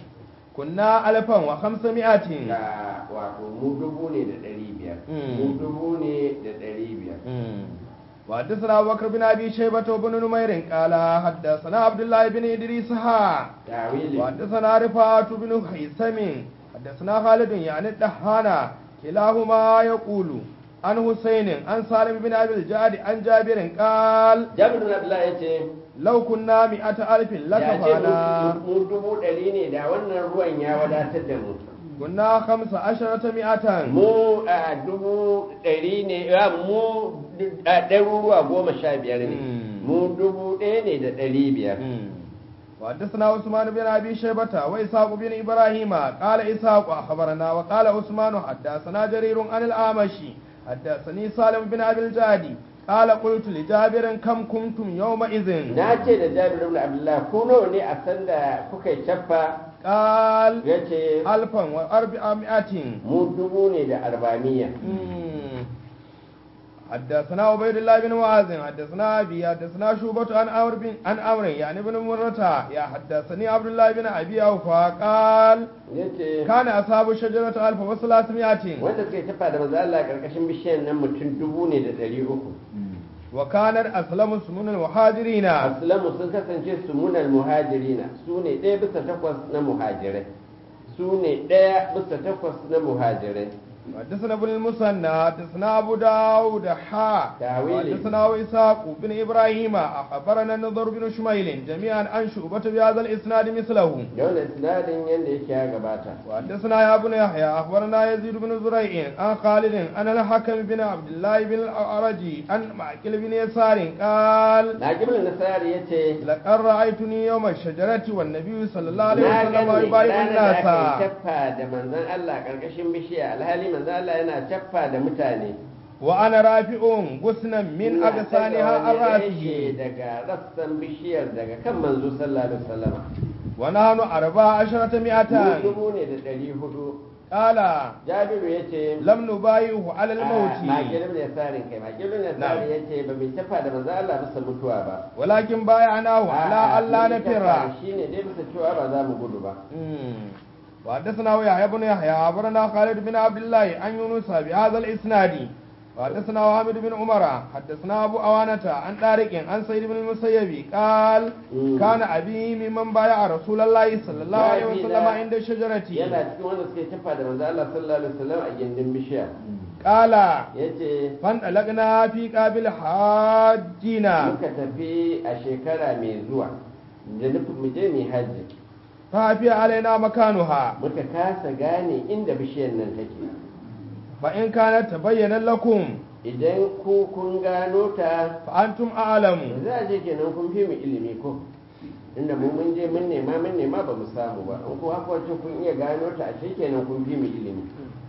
كنا ألفا وخمسمائة da wato mu dubu ne da ɗari biyar Mm. mu dubu ne da ɗari biyar وحدثنا أبو بكر بن أبي شيبة وبن نمير قال حدثنا عبد الله بن إدريس ها tawili وحدثنا رفاعة بن خيسم حدثنا خالد يعني الدهانا كلاهما يقول عن حسين عن سالم بن أبي الجعد عن جابر قال jabir bin abdullah yace لو كنا مئة ألف ya ce لكفانا mu dubu ɗari ne da wannan ruwan ya wadatar da mu كنا خمس عشرة مئة mu a dubu ɗari ne a mu a ɗaruruwa goma sha biyar ne Mm. mu dubu ɗaya ne da ɗari biyar وحدثنا عثمان بن ابي شيبه واسحاق بن ابراهيم قال اسحاق اخبرنا وقال عثمان حدثنا جرير عن الاعمشي حدثني سالم بن ابي الجادي قال قلت لجابر كم كنتم يومئذ na ce da jabir bin abdullah ku nawa ne a sanda kuka yi caffa قال ya ce ألفا وأربعمائة mu dubu ne da arba'amiya مم. حدثنا عبيد الله بن معاذ حدثنا ابي حدثنا شوبة عن عمرو بن عن عمرو يعني بن مرة يا حدثني عبد الله بن ابي اوفى قال ya ce كان أصحاب الشجرة ألف وثلاثمائة wanda suka yi caffa da manzo Allah karkashin bishiyar nan mutum dubu ne da ɗari uku وكانت أسلم سمون المهاجرين aslamu sun kasance su munal muhajirina su ne ɗaya bisa takwas na muhajirai su ne ɗaya bisa takwas na muhajirai حدثنا ابن المثنى حدثنا أبو داود حا تاويلي. حدثنا إسحاق بن إبراهيم أخبرنا النضر بن شميل جميعا عن شعبة بهذا الإسناد مثله da wannan sinadin yadda yake ya gabata وحدثنا يا ابن يحيى أخبرنا يزيد بن زريع عن خالد عن الحكم بن عبد الله بن الأعرج عن معقل بن يسار قال na gibin nasari ya ce لقد رأيتني يوم الشجرة والنبي صلى الله عليه na وسلم gani يبايع ranar da aka الناس yi caffa da manzon Allah karkashin bishiya alhali manzon Allah yana caffa da mutane وأنا رافع غصنا من Ina أغصانها ɗaga عن wani reshe رأسه daga rassan bishiyar daga kan manzo sallallahu alaihi wasallam ونحن أربع عشرة mu مئة dubu ne da ɗari hudu قال jabiru ya ce لم نبايعه على الموت makilin ne tsarin kai makilin ne tsarin ya ce ba mai tafa da manzo Allah bisa mutuwa ba ولكن بايعناه على ألا نفر shi ne dai bisa cewa ba za mu gudu ba مم. وحدثنا يحيى بن يحيى أخبرنا خالد بن عبد الله عن يونس بهذا الإسناد وحدثنا محمد بن عمر حدثنا أبو أوانة عن طارق عن سيد بن المسيب قال مم. كان أبي ممن بايع رسول الله صلى الله عليه Babi وسلم na- عند الشجرة yana cikin wanda suke tafa da manzo Allah sallallahu alaihi wasallam a gindin bishiya قال yace فانطلقنا في قابل حاجنا muka tafi a shekara mai zuwa da nufin mu je mu hajji فهفي علينا مكانها muka kasa gane inda bishiyar nan take فإن كانت تبين لكم idan ku kun gano ta فأنتم أعلم za a je kenan kun fi mu ilimi ko inda mu mun je mun nema mun nema ba mu samu ba in ku haka wacce kun iya gano ta a ce kenan kun fi mu ilimi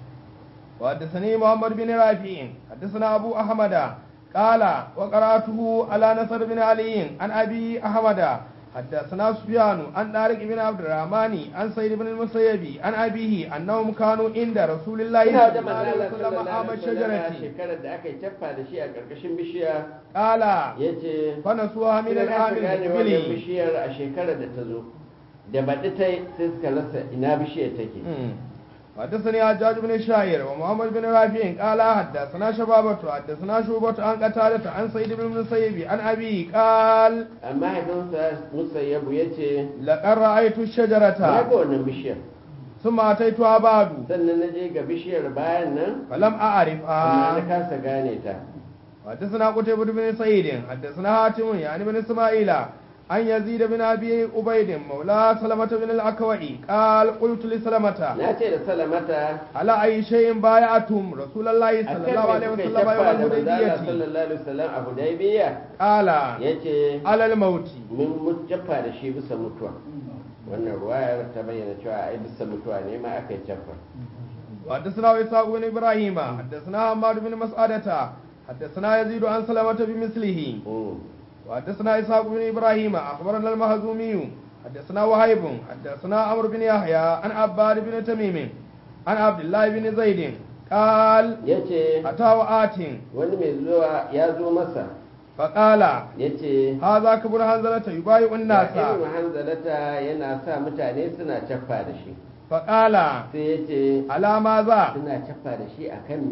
وحدثني محمد بن رافع حدثنا أبو أحمد قال وقرأته على نصر بن علي عن أبي أحمد حدثنا سفيان عن طارق بن عبد الرحمن عن سيد بن المسيب عن أبيه أنهم كانوا عند رسول الله ina صلى da الله عليه manzala وسلم sallallahu عام alaihi wasallam الشجرة shekarar da aka yi taffa da shi a karkashin bishiya قال yace فنسوها من Ina العام kasa gane wannan المقبل bishiyar a shekarar da ta zo da baɗi ta yi sai suka rasa ina bishiyar take حدثني حجاج بن شاعر ومحمد بن رافع قال حدثنا شبابة حدثنا شوبة عن قتادة عن سيد بن المسيب عن أبي قال amma haifinsa musayyabu ya ce لقد رأيت na الشجرة ga wannan bishiyar ثم أتيتها بعد sannan na je ga bishiyar bayan nan فلم amma na أعرفها kasa gane ta حدثنا قتيبة بن سعيد حدثنا حاتم يعني بن إسماعيل عن يزيد بن أبي عبيد مولى سلمة بن الأكوع قال قلت لسلمة na ce da salamata على أي شيء بايعتم رسول الله a صلى kan الله me عليه kuka yi وسلم taffa يوم da manzala الحديبية sallallahu alaihi wasallam a hudaybiya قال ya ce على الموت mun mutaffa da shi bisa mutuwa wannan ruwayar ta bayyana cewa ai bisa mutuwa ne ma aka yi taffa وحدثنا إسحاق بن إبراهيم حدثنا حماد بن مسعدة حدثنا يزيد عن سلمة بمثله Mm. وحدثنا إسحاق بن إبراهيم أخبرنا المهزومي حدثنا وهيب حدثنا عمرو بن يحيى عن عباد بن تميم عن عبد الله بن زيد قال ya ce أتى وآت wani mai zuwa ya zo masa فقال ya ce هذا كبر هنزلة يبايع الناس ibn hanzalata yana sa mutane suna caffa da shi فقال sai ya ce على ماذا suna caffa da shi akan me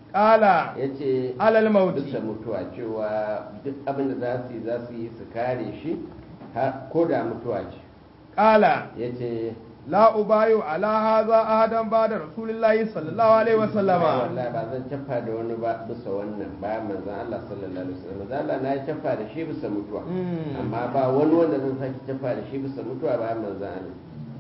qala ya ce alal mauti bisa mutuwa cewa duk abin da za su yi za su yi su kare shi har- ko da mutuwa ce qala ya ce la ubayu ala hadha ahadan ba'da rasulillahi sallallahu alaihi wasallama wallahi ba zan cafa da wani ba bisa wannan bayan manzon Allah sallallahu alaihi wasallam manzon Allah na yi cafa da shi bisa mutuwa Mm. amma ba wani wanda zan sake cafa da shi bisa mutuwa bayan manzon Allah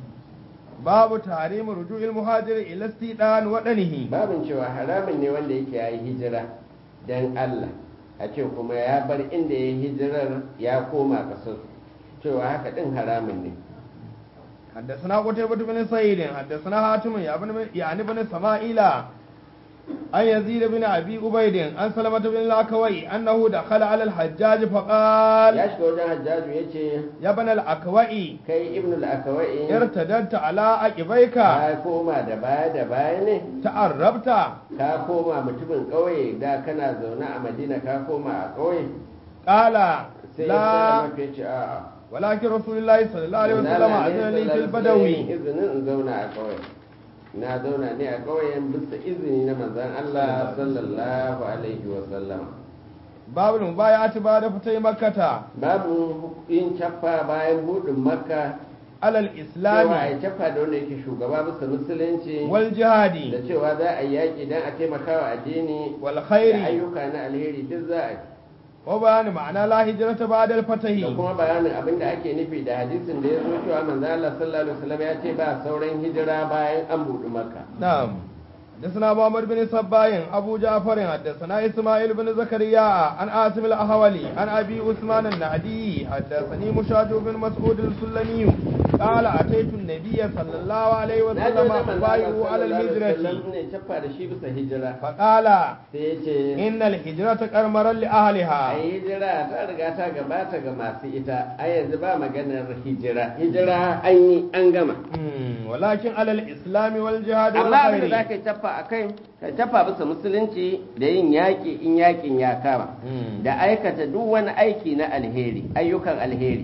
babu tahrimu ruju'il muhajir ila istidan wadanihi babin cewa haramun ne wanda yake ya yi hijira don Allah a ce kuma ya bar inda ya yi hijirar ya koma kasar cewa haka din haramun ne حدثنا قتيبة بن سعيد حدثنا حاتم يا ابن يعني بن سمائيل عن يزيد بن ابي عبيد عن سلمة بن الاكوي انه دخل على الحجاج فقال ya shiga wajen hajjaju ya ce يا ابن الاكوي kai ibn al-akawai ارتددت على عقبيك ka koma da baya da baya ne تعربت ka koma mutumin ƙauye da kana zaune a madina ka koma a ƙauye قال sai ya لا mafi ce a'a ولكن رسول الله صلى الله عليه وسلم Manzala ne اذن لي في sallallahu alaihi البدوي wasallam izinin in zauna a ƙauye na zauna ne a ƙauyen bisa izini na manzon Allah sallallahu alaihi wasallam باب المبايعة بعد فتح مكة babu yin caffa bayan buɗin makka على cewa a الإسلام yi caffa da wanda yake shugaba bisa musulunci da والجهاد cewa za a yi yaƙi don a taimaka wa addini da والخير ayyuka na alheri duk za a yi وبيان معنى لا هجرة بعد da الفتح kuma bayanin abin da ake nufi da hadisin da ya zo cewa manzo Allah sallallahu alaihi wasallam ya ce ba sauran hijira bayan an buɗi makka نعم حدثنا محمد بن صباين ابو جعفر حدثنا اسماعيل بن زكريا عن عاصم الاهولي عن ابي عثمان النهدي حدثني مشاج بن مسعود السلمي قال اتيت النبي صلى الله عليه na je وسلم wajen manzo Allah ابايعه على sallallahu alaihi الهجرة wasallam ne caffa da shi bisa hijira فقال sai ya ce ان الهجرة كرمرا a لاهلها yi hijira ta riga ta gabata ga masu ita a yanzu ba maganar hijira hijira an yi an gama مم، ولكن على الاسلام والجهاد amma abin da za والخير ka yi tafa a kai ka tafa bisa musulunci da yin yaƙi in yaƙin ya kama مم. da aikata duk wani aiki na alheri ayyukan alheri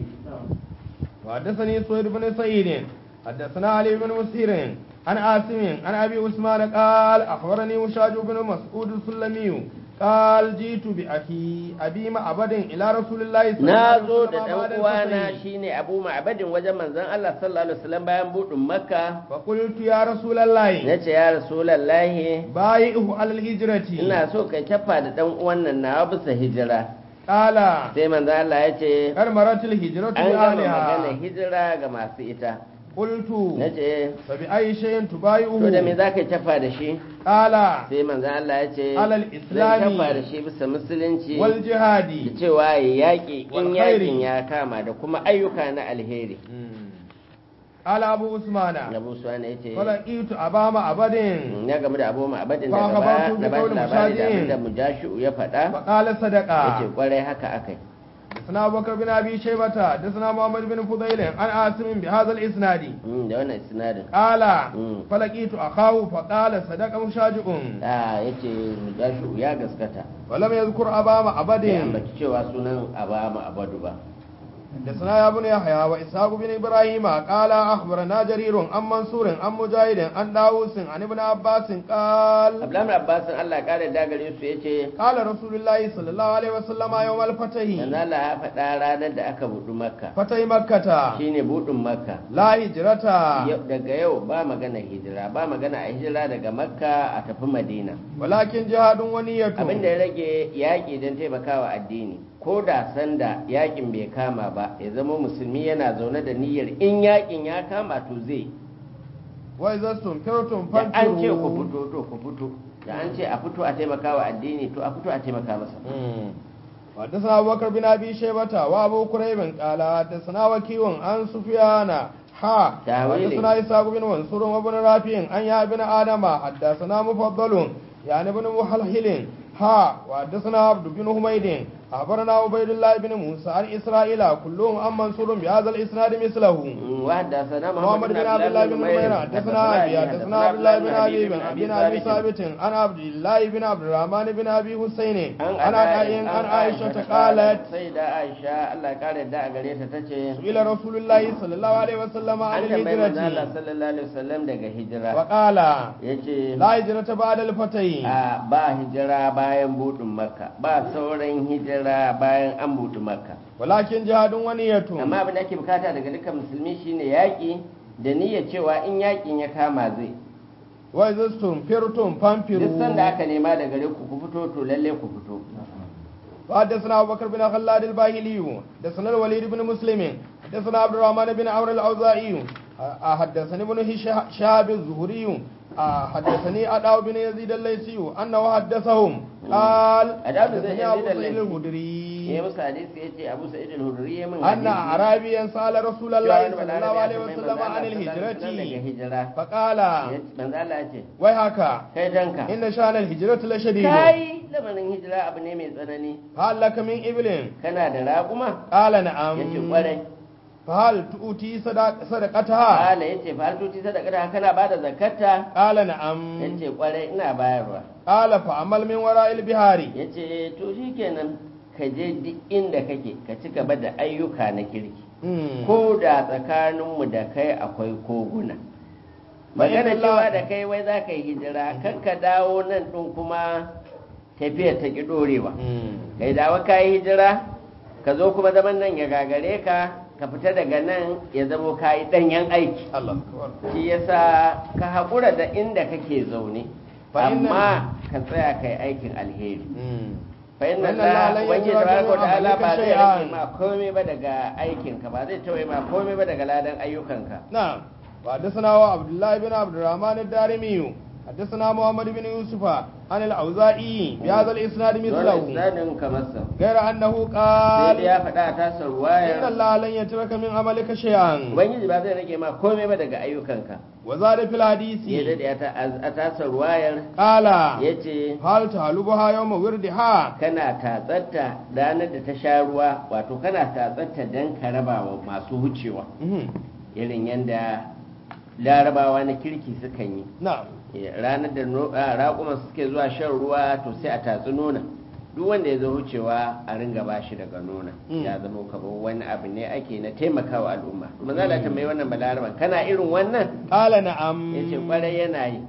وحدثني سويد بن سعيد حدثنا علي بن مسير عن عاصم عن ابي عثمان قال اخبرني مشاج بن مسعود السلمي قال جئت باخي ابي معبد الى رسول الله صلى الله na عليه zo da وسلم بعد ɗan uwana الفتح shine abu ma'abadin wajen manzon Allah sallallahu alaihi wasallam bayan buɗin makka فقلت يا رسول الله nace ya rasulallahi بايعه على الهجرة ina so kai tafa da ɗan uwan nan nawa bisa hijira قال sai manzon Allah ya ce كرمرت الهجرة an gama magana بأهلها hijira ga masu ita قلت nace فبأي شيء to da me تبايعه za ka tafa da shi قال sai manzon Allah ya ce على zan الإسلام tafa da shi bisa musulunci da والجهاد cewa ya yaƙi in Wal yaƙin khairi. ya kama da kuma ayyuka na alheri قال أبو عثمان Abu Suwana ya ce فلقيت أبا معبد ya gamu da abu ma'abadin Fa daga baya akhbartu bi na ba shi qawli labari da mushadin. abin da mujashu ya faɗa فقال ya ce صدقا kwarai haka akai حدثنا أبو بكر بن أبي شيبة حدثنا محمد بن فضيل عن عاصم بهذا الإسناد Mm, da wannan sinadin قال Mm. فلقيت أخاه فقال صدق مشاجع a ya ce mujashu ya gaskata ولم يذكر أبا bai معبد ambaci cewa sunan aba ma'abadu ba حدثنا يا ابن يحيى وإسحاق بن إبراهيم قال أخبرنا جرير عن منصور عن مجاهد عن داوود عن ابن عباس قال abdullahi abbasin allah ya kare dagare su ya ce قال رسول الله صلى الله عليه وسلم يوم الفتح manzo Allah ya faɗa ranar da aka buɗu makka فتح مكة shine buɗin makka لا هجرة Yau- daga yau ba magana hijira ba magana a hijira daga makka a tafi madina ولكن جهاد ونية abin da ya rage yaƙi don taimakawa addini ko da sanda yaƙin bai kama ba ya zama musulmi yana zaune da niyyar in yaƙin ya kama to zai وإذا استنفرتم da an ce ku فانفروا fito to ku fito da an ce a fito a taimakawa addini to a fito a taimaka masa مم. وحدثنا أبو بكر بن أبي شيبة وأبو كريب قال حدثنا وكيع عن سفيان حا تاويلي. حدثنا إسحاق بن منصور وابن رافع عن يا بن آدم حدثنا مفضل يعني بن محلحل ها وحدثنا عبد بن حميد أخبرنا عبيد الله بن موسى عن إسرائيل كلهم عن منصور بهذا الإسناد مثله وحدثنا محمد بن عبد الله بن نمير حدثنا أبي حدثنا عبد الله بن أبي بن بن أبي ثابت عن عبد الله بن عبد الرحمن بن أبي حسين عن عائشة عن عائشة قالت سيدة عائشة الله قال دا غريتا تace سئل رسول الله صلى الله عليه وسلم عن an tambayi manzo Allah الهجرة sallallahu alaihi wasallam daga hijira وقال yace لا هجرة بعد الفتح a ba hijira bayan budin makka ba sauran hijira bayan an buɗe makka ولكن جهاد ونية amma abin da ake bukata daga dukkan musulmi shine yaƙi da niyyar cewa in yaƙin ya kama zai وإذا استنفرتم duk فانفروا sanda aka nema daga gare ku ku fito to lalle ku fito وحدثنا أبو بكر بن خلاد الباهلي حدثنا الوليد بن مسلم حدثنا عبد الرحمن بن عمرو الأوزاعي أه، حدثني ابن هشا- شهاب الزهري أه، حدثني أداو بن يزيد الليثي أنه حدثهم قال أداو بن حدثني يزيد أبو سعيد الليثي. ya الخدري musu hadisi ya ce abu sa'id al-hudri ya min أن hadisi أعرابيا سأل رسول cewa الله wani صلى balarabe الله ya عليه tambayi وسلم manzo عن Allah sallallahu alaihi wasallam daga الهجرة hijira فقال Ya ce- manzo Allah ya ce ويحك kai danka إن شأن الهجرة لشديد kai lamarin hijira abu ne mai tsanani هل لك من إبل kana da raguma قال نعم yace kwarai فهل تؤتي صدق- صدقتها kala yace fa tuti sadaka da kana bada zakarta قال نعم yace kwarai ina bayarwa قال فعمل من وراء البحار yace to shikenan ka je duk inda kake ka ci gaba da ayyuka na kirki مم. ko da tsakaninmu da kai akwai koguna magana Bayan cewa Allah- da kai wai za ka yi hijira kan ka dawo nan ɗin kuma tafiya ta ƙi ɗorewa مم. kai dawo ka yi hijira ka zo kuma zaman nan ya gagare ka ka fita daga nan ya zamo ka yi ɗanyen aiki الله أكبر shi yasa ka haƙura da inda kake zaune Fa inna- amma ka tsaya kai aikin alheri مم. fa inna Wannan la Allah lan wani yajra tabaraka wa min ta'ala ba amalika zai shay'an. rage ma komai ba daga aikinka ba zai tawaye ma komai ba daga ladan ayyukanka نعم وحدثنا عبد الله بن عبد الرحمن الدارمي حدثنا محمد بن يوسف عن الأوزاعي بهذا الإسناد dole مثله isnadin kamar sa غير أنه sai da قال ya faɗa a tasar إن wayar الله لن يترك من عملك شيئا ubangiji ba zai rage ma komai ba daga ayyukanka وزاد في ya الحديث daɗe a ta- a tasar wayar قال ya ce هل تهلبها يوم وردها kana tatsatta ranar da ta sha ruwa wato kana tatsatta don ka raba wa masu wucewa مم. irin yadda larabawa na kirki sukan yi نعم Eh, ranar da no- ah, raƙuman suke zuwa shan ruwa to sai a tatsi nuna duk wanda ya zo wucewa a ringa ba shi daga nuna Mm. ya zama kamar wani abu ne ake na taimakawa al'umma kuma za ta tambayi wannan balaraban kana irin wannan قال نعم ya ce kwarai yana yi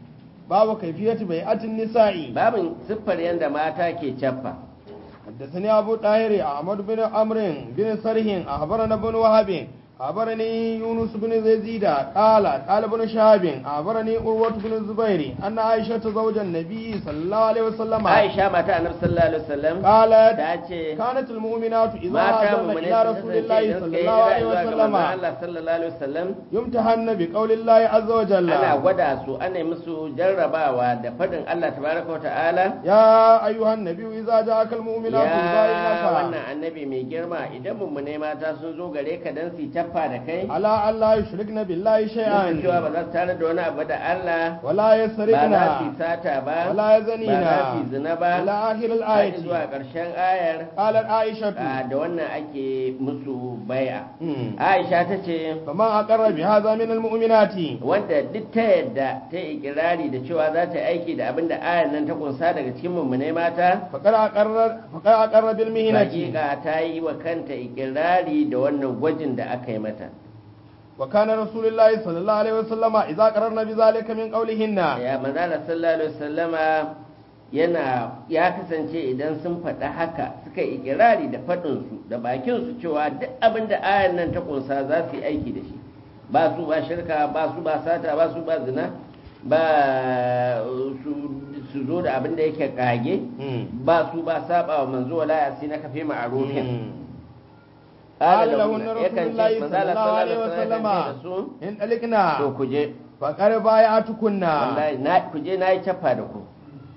باب كيفية بيعة النساء babin siffar yadda mata ke cappa حدثني أبو طاهر أحمد بن عمرو بن سرح أخبرنا بن وهب أخبرني يونس بن يزيد قال قال ابن شهاب أخبرني عروة بن الزبير أن عائشة زوج النبي صلى الله عليه وسلم aisha mata annabi sallallahu alaihi wasallam قالت ta ce كانت المؤمنات إذا mata هاجرن mu ne إلى رسول الله صلى الله عليه وسلم Allah sallallahu alaihi wasallam يمتحن بقول الله عز وجل ana gwada su ana yi musu jarrabawa da fadin Allah tabaraka wa ta'ala يا أيها النبي إذا جاءك المؤمنات ya يبايعنك wannan annabi mai girma idan mummune mata sun zo gare ka dan su taffa da kai على أن لا يشركن بالله nufin cewa شيئا ba za su tare da wani abu da Allah ولا ba يسرقن za su yi sata ba ولا ba يزنين za su yi zina ba إلى آخر har الآية zuwa ƙarshen ayar قالت عائشة a, da wannan ake musu bai'a مم. Aisha ta ce فمن أقر بهذا من المؤمنات wanda duk ta yadda ta yi ikirari da cewa za ta yi aiki da abin da ayar nan ta kunsa daga cikin mummune mata فقد أقر فقد أقر بالمهنة hakika ta yi wa kanta ikirari da wannan gwajin da aka yi mata وكان رسول الله صلى الله عليه وسلم إذا قررنا بذلك من قولهن ya manzala sallallahu alaihi wasallama yana ya kasance idan sun faɗa haka suka yi ikirari da faɗinsu da bakinsu cewa duk abin da ayan nan ta kunsa za su yi aiki da shi ba su ba shirka ba su ba sata ba su ba zina ba su- su zo da abin da yake kage مم. ba su ba saba wa manzo wala ya na kafe ma'arufin مم. قال قال لهن لهن رسول yakan ce الله صلى manzala الله عليه sallallahu alaihi وسلم wasallam da su إن ألقنا to ku je فقد بايعتكن wallahi na ku je na yi cappa da ku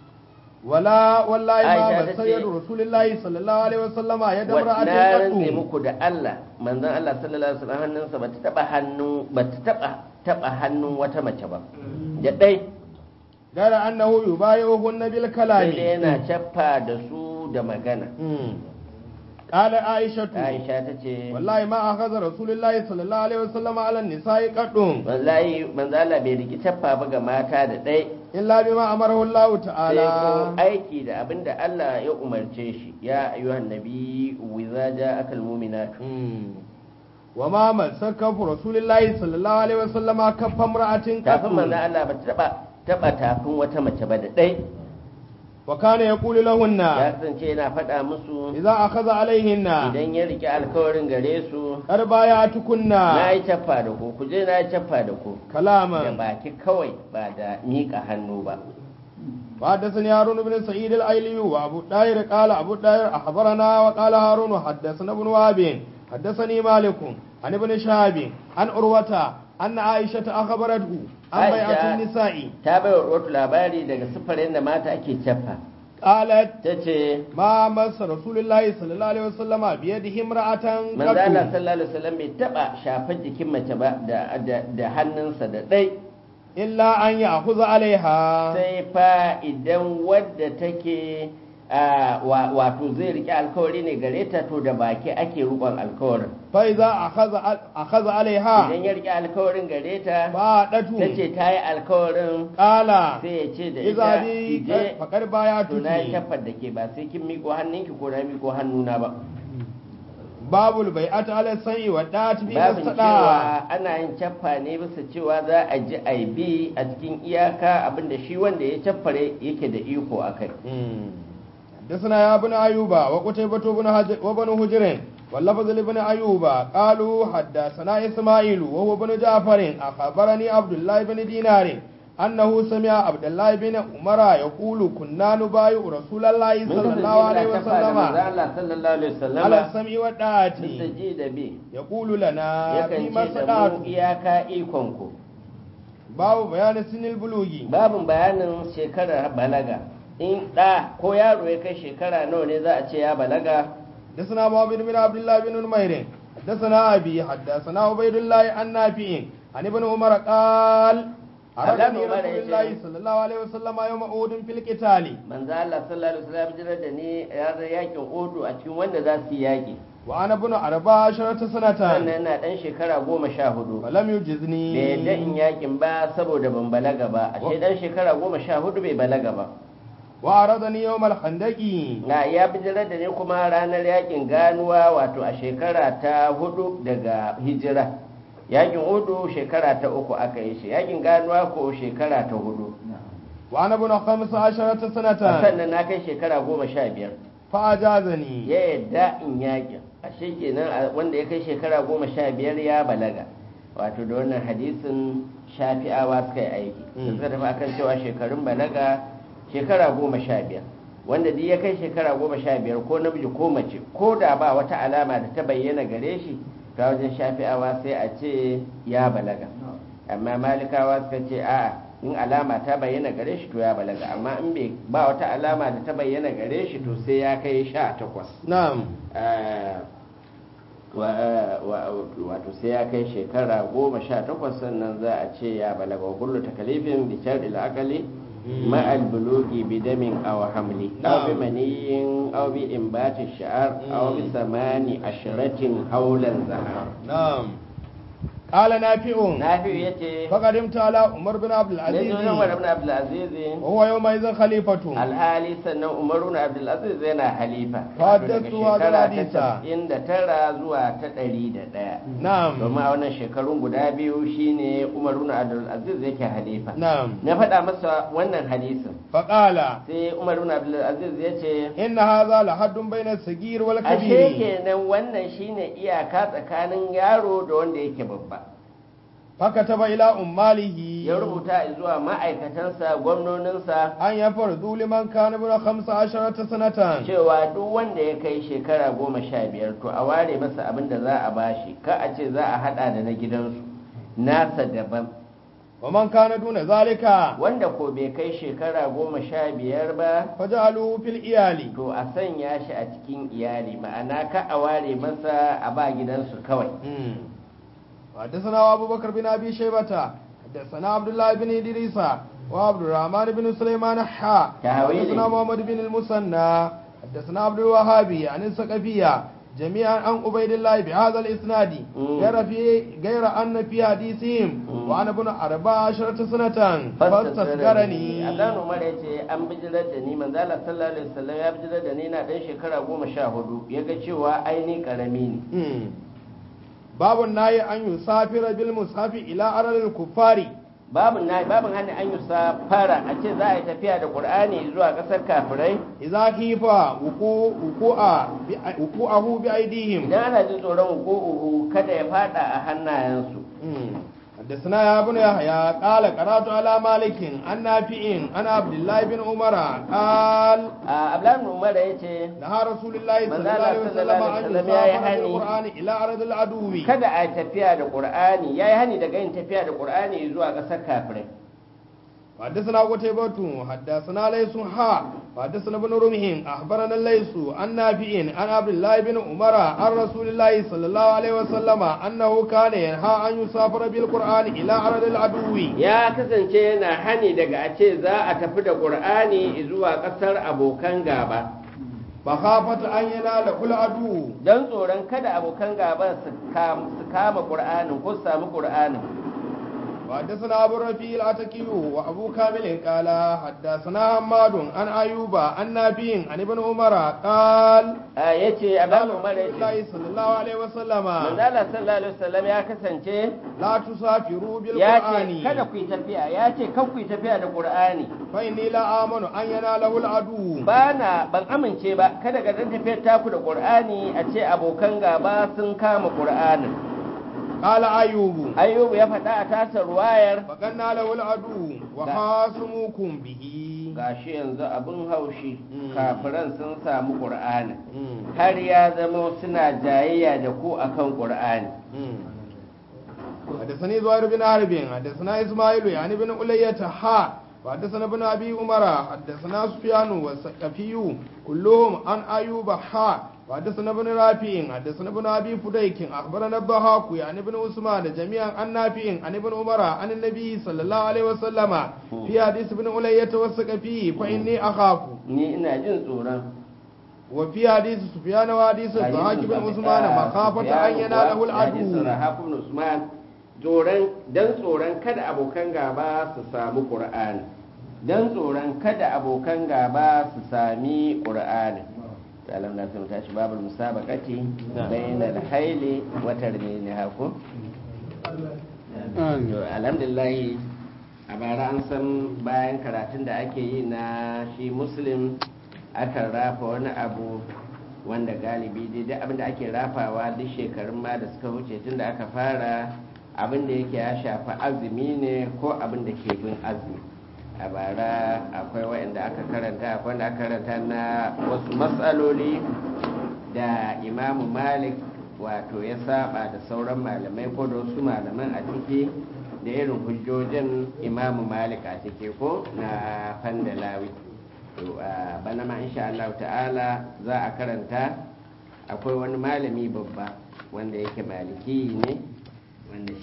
ولا والله ما Aisha بس tace- يد رسول الله صلى الله عليه وسلم يد na امرأة rantse قط muku da Allah manzon Allah sallallahu alaihi wasallam hannunsa bata taba hannu bata taba taba hannun wata mace ba da dai غير أنه يبايعهن sai dai بالكلام yana cappa da su su da magana قال عائشة aisha ta ce والله ما أخذ رسول الله صلى الله عليه وسلم على النساء قط wallahi manzo Allah bai riki taffa ba ga mata da ɗai إلا بما أمره الله sai ko تعالى aiki da abin da Allah ya umarce shi ya ayyuhan nabi wiza ja'akal mu'minatu وما مسك رسول الله صلى الله عليه وسلم كف امرأة tafin manzo قط Allah ba ta taba taba tafin wata mace ba da ɗai وكان يقول لهن ya kasance yana faɗa musu إذا أخذ عليهن idan ya rike alkawarin gare su قد بايعتكن na yi caffa da ku ku je na yi caffa da ku da كلاما baki kawai ba da miƙa hannu ba وحدثني هارون بن سعيد الايلي وابو الداير قال ابو الداير اخبرنا وقال هارون حدثنا ابن وهب حدثني مالك عن ابن شهاب عن عروة أن عائشة أخبرته عن بيعة عائشة. النساء ta bai wa wato labari daga sifarin da mata ake caffa قالت ta ce ما مس رسول الله صلى الله عليه وسلم بيده امرأة manzo Allah قط sallallahu alaihi wasallam bai taba shafar jikin mace ba da da, da hannunsa da ɗai إلا أن يأخذ عليها sai fa idan wadda take a, wa- wato zai rike alkawari ne gare ta to da baki ake rukon alkawarin فإذا أخذ أخذ عليها idan ya rike alkawarin gare ta ta فأدته ce ta yi alkawarin قال sai ya ce da إذا ita بي ki je فقد to na yi بايعتك shafar da ke ba sai kin miƙo hannunki ko na miƙo hannuna ba باب البيعة على السمع والطاعة فيما babin استطاع cewa ana yin caffa ne bisa cewa za a ji a bi a cikin iyaka abinda shi wanda ya caffare yake da iko a kai حدثنا يا ابن أيوب وقتيبة بن هج- وابن هجر واللفظ لابن أيوب قالوا حدثنا إسماعيل وهو بن جعفر أخبرني عبد الله بن دينار أنه سمع عبد الله بن عمر يقول كنا نبايع رسول الله mun صلى kasance الله عليه muna caffa da manzo وسلم Allah sallallahu alaihi على wasallama السمع والطاعة bisa ji da bi يقول لنا yakan فيما ce da استطعت mu iyaka ikon ku باب بيان سن البلوغ babin bayanin shekarar balaga in ɗa ko yaro ya kai shekara nawa ne za a ce ya balaga حدثنا محمد بن عبد الله بن نمير حدثنا أبي حدثنا عبيد الله عن نافع عن ابن عمر قال أرادني عمر رسول يجي. الله صلى الله عليه وسلم يوم أود في القتال manzo Allah sallallahu alaihi wasallam jirar da ni ya zai yakin odu a cikin wanda za su yi yaki وأنا ابن أربع عشرة سنة sannan na dan shekara goma sha hudu فلم bai yadda يجزني in yakin ba saboda ban balaga ba ashe dan shekara goma sha hudu bai balaga ba وأرادني يوم الخندق na ya bijirar da ni kuma ranar yakin ganuwa wato a shekara ta hudu daga hijira yakin hudu shekara ta uku aka yi shi yakin ganuwa ko shekara ta hudu وأنا ابن خمس عشرة سنة sannan na kai shekara goma sha biyar فأجازني ya yadda in yakin ashe kenan a- wanda ya kai shekara goma sha biyar ya balaga wato da wannan hadisin shafi'awa suka yi aiki da Mm. suka tafi akan cewa shekarun balaga shekara goma sha biyar wanda duk ya kai shekara goma sha biyar ko namiji ko mace ko da ba wata alama da ta bayyana gare shi ta wajen shafi'awa sai a ce ya balaga amma malikawa suka ce a in alama ta bayyana gare shi to ya balaga amma in bai ba wata alama da ta bayyana gare shi to sai ya kai sha takwas نعم Eh, wa- wa- wato sai ya kai shekara goma sha takwas sannan za a ce ya balaga wa kullu takalifin bi shar'il aqli ma al bulugi bi damin aw hamli aw bi maniyin aw bi imbati sha'ar aw bi samani ashratin hawlan zahar نعم قال نافع nafi yace فقدمت على عمر بن عبد ne العزيز zo Umar ibn Abdul Aziz وهو يومئذ خليفة alhali sannan Umar ibn Abdul Aziz yana halifa Haddatu wa shekara hadisa. ta tara zuwa ta ɗari da ɗaya نعم domin a wannan shekarun guda biyu shine Umar ibn Abdul Aziz yake halifa نعم na faɗa masa wannan hadisin فقال sai Umar ibn Abdul Aziz ya ce إن هذا لحد بين الصغير ashe والكبير kenan wannan shine iyaka tsakanin yaro da wanda yake babba فكتب إلى أماله ya rubuta zuwa ma'aikatansa gwamnoninsa أن يفرضوا لمن كان ابن خمس عشرة سنة cewa duk wanda ya kai shekara goma sha biyar to a ware masa abin da za a bashi ka a ce za a hada da na gidansu nasa daban ومن كان دون ذلك wanda ko bai kai shekara goma sha biyar ba فجعلوه في الإيال to a sanya shi a cikin iyali ma'ana ka a ware masa a ba gidansu kawai مم. وحدثنا أبو بكر بن أبي شيبة حدثنا عبد الله بن إدريس وعبد الرحمن بن سليمان حا تهويلي. حدثنا محمد بن المثنى حدثنا عبد الوهاب عن الثقفية جميعا عن عبيد الله بهذا الاسناد مم. غير في غير ان في حديثهم مم. وانا ابن اربع عشرة سنة فاستصغرني Abdan Umar ya ce an bijirar da ni manzo Allah sallallahu alaihi wasallam ya bijirar da ni na dan shekara goma sha hudu ya ga cewa aini karami ne مم. باب النهي ان يسافر بالمصحف الى ارض الكفار babin na babin hannun an yi fara a ce za a yi tafiya da qur'ani zuwa kasar kafirai اذا خيف وقوع وقوع بأ- وقوعه بايديهم idan ana jin tsoron uku kada ya fada a hannayensu مم. حدثنا يا ابن يحيى قال قرات على مالك عن نافع عن عبد الله بن عمر قال a ablan umar ya ce نهى رسول الله صلى الله manzo عليه Allah وسلم sallallahu أن alaihi wasallam ya yi يسافر hani. بالقرآن إلى أرض العدو kada a yi tafiya da qur'ani yayi hani daga yin tafiya da qur'ani zuwa kasar kafirai حدثنا قتيبة حدثنا ليس ها حدثنا ابن رمح أخبرنا ليس عن نافع عن عبد الله بن عمر عن رسول الله صلى الله عليه وسلم أنه كان ينهى أن يسافر بالقرآن إلى أرض العدو ya kasance yana hani daga a ce za a tafi da qur'ani zuwa kasar abokan gaba مخافة أن يناله العدو don tsoron kada abokan gaba su kam- su kama qur'anin ko su samu qur'anin وحدثنا أبو الرفيع العتكي وأبو كامل قال حدثنا حماد عن أيوب عن نافع عن ابن عمر قال a yace قال ablan umar ya رسول ce الله صلى الله عليه وسلم manzo Allah sallallahu alaihi wasallam ya kasance لا تسافروا ya بالقرآن ce kada ku yi tafiya ya ce kan ku yi tafiya da qur'ani فإني لا آمن أن يناله العدو ba na ban amince ba kada ga dan tafiyar taku da qur'ani a ce abokan gaba sun kama qur'anin قال أيوب ayyubu ya faɗa a tasa ruwayar فقلنا له العدو وخاصموكم به gashi yanzu abin haushi Mm. kafiran sun samu qur'ani مم. har ya zama suna jayayya da ku akan qur'ani مم. حدثني زهير بن حرب حدثنا اسماعيل يعني بن علية ها وحدثنا ابن ابي عمر حدثنا سفيان والثقفي كلهم عن ايوب ها وحدثنا ابن رافع حدثنا ابن ابي فديك اخبرنا الضحاك يعني ابن عثمان جميعا عن نافع عن ابن عمر عن النبي صلى الله عليه وسلم في حديث ابن علية والثقفي فاني اخاف ni ina jin tsoron وفي حديث سفيان وحديث الضحاك بن عثمان مخافة ان يناله hadisin العدو rahabu bin usman tsoron dan tsoron kada abokan gaba su samu qur'ani dan tsoron kada abokan gaba su sami qur'ani alam na sun tashi babul musabaqati bainal hayli wa tarmini haku to alhamdulillah a bara an san bayan karatun da ake yi na shi muslim akan rafa wani abu wanda galibi dai duk abin da ake rafawa duk shekarun ma da suka wuce tun da aka fara abin da yake ya shafi azumi ne ko abin da ke bin azumi a bara akwai waɗanda aka karanta akwai wanda aka karanta na wasu matsaloli da imamu malik wato ya saba da sauran malamai ko da wasu malaman a ciki da irin hujjojin imamu malik a ciki ko na fandalawi to a bana ma insha Allah ta'ala za a karanta akwai wani malami babba wanda yake maliki ne wanda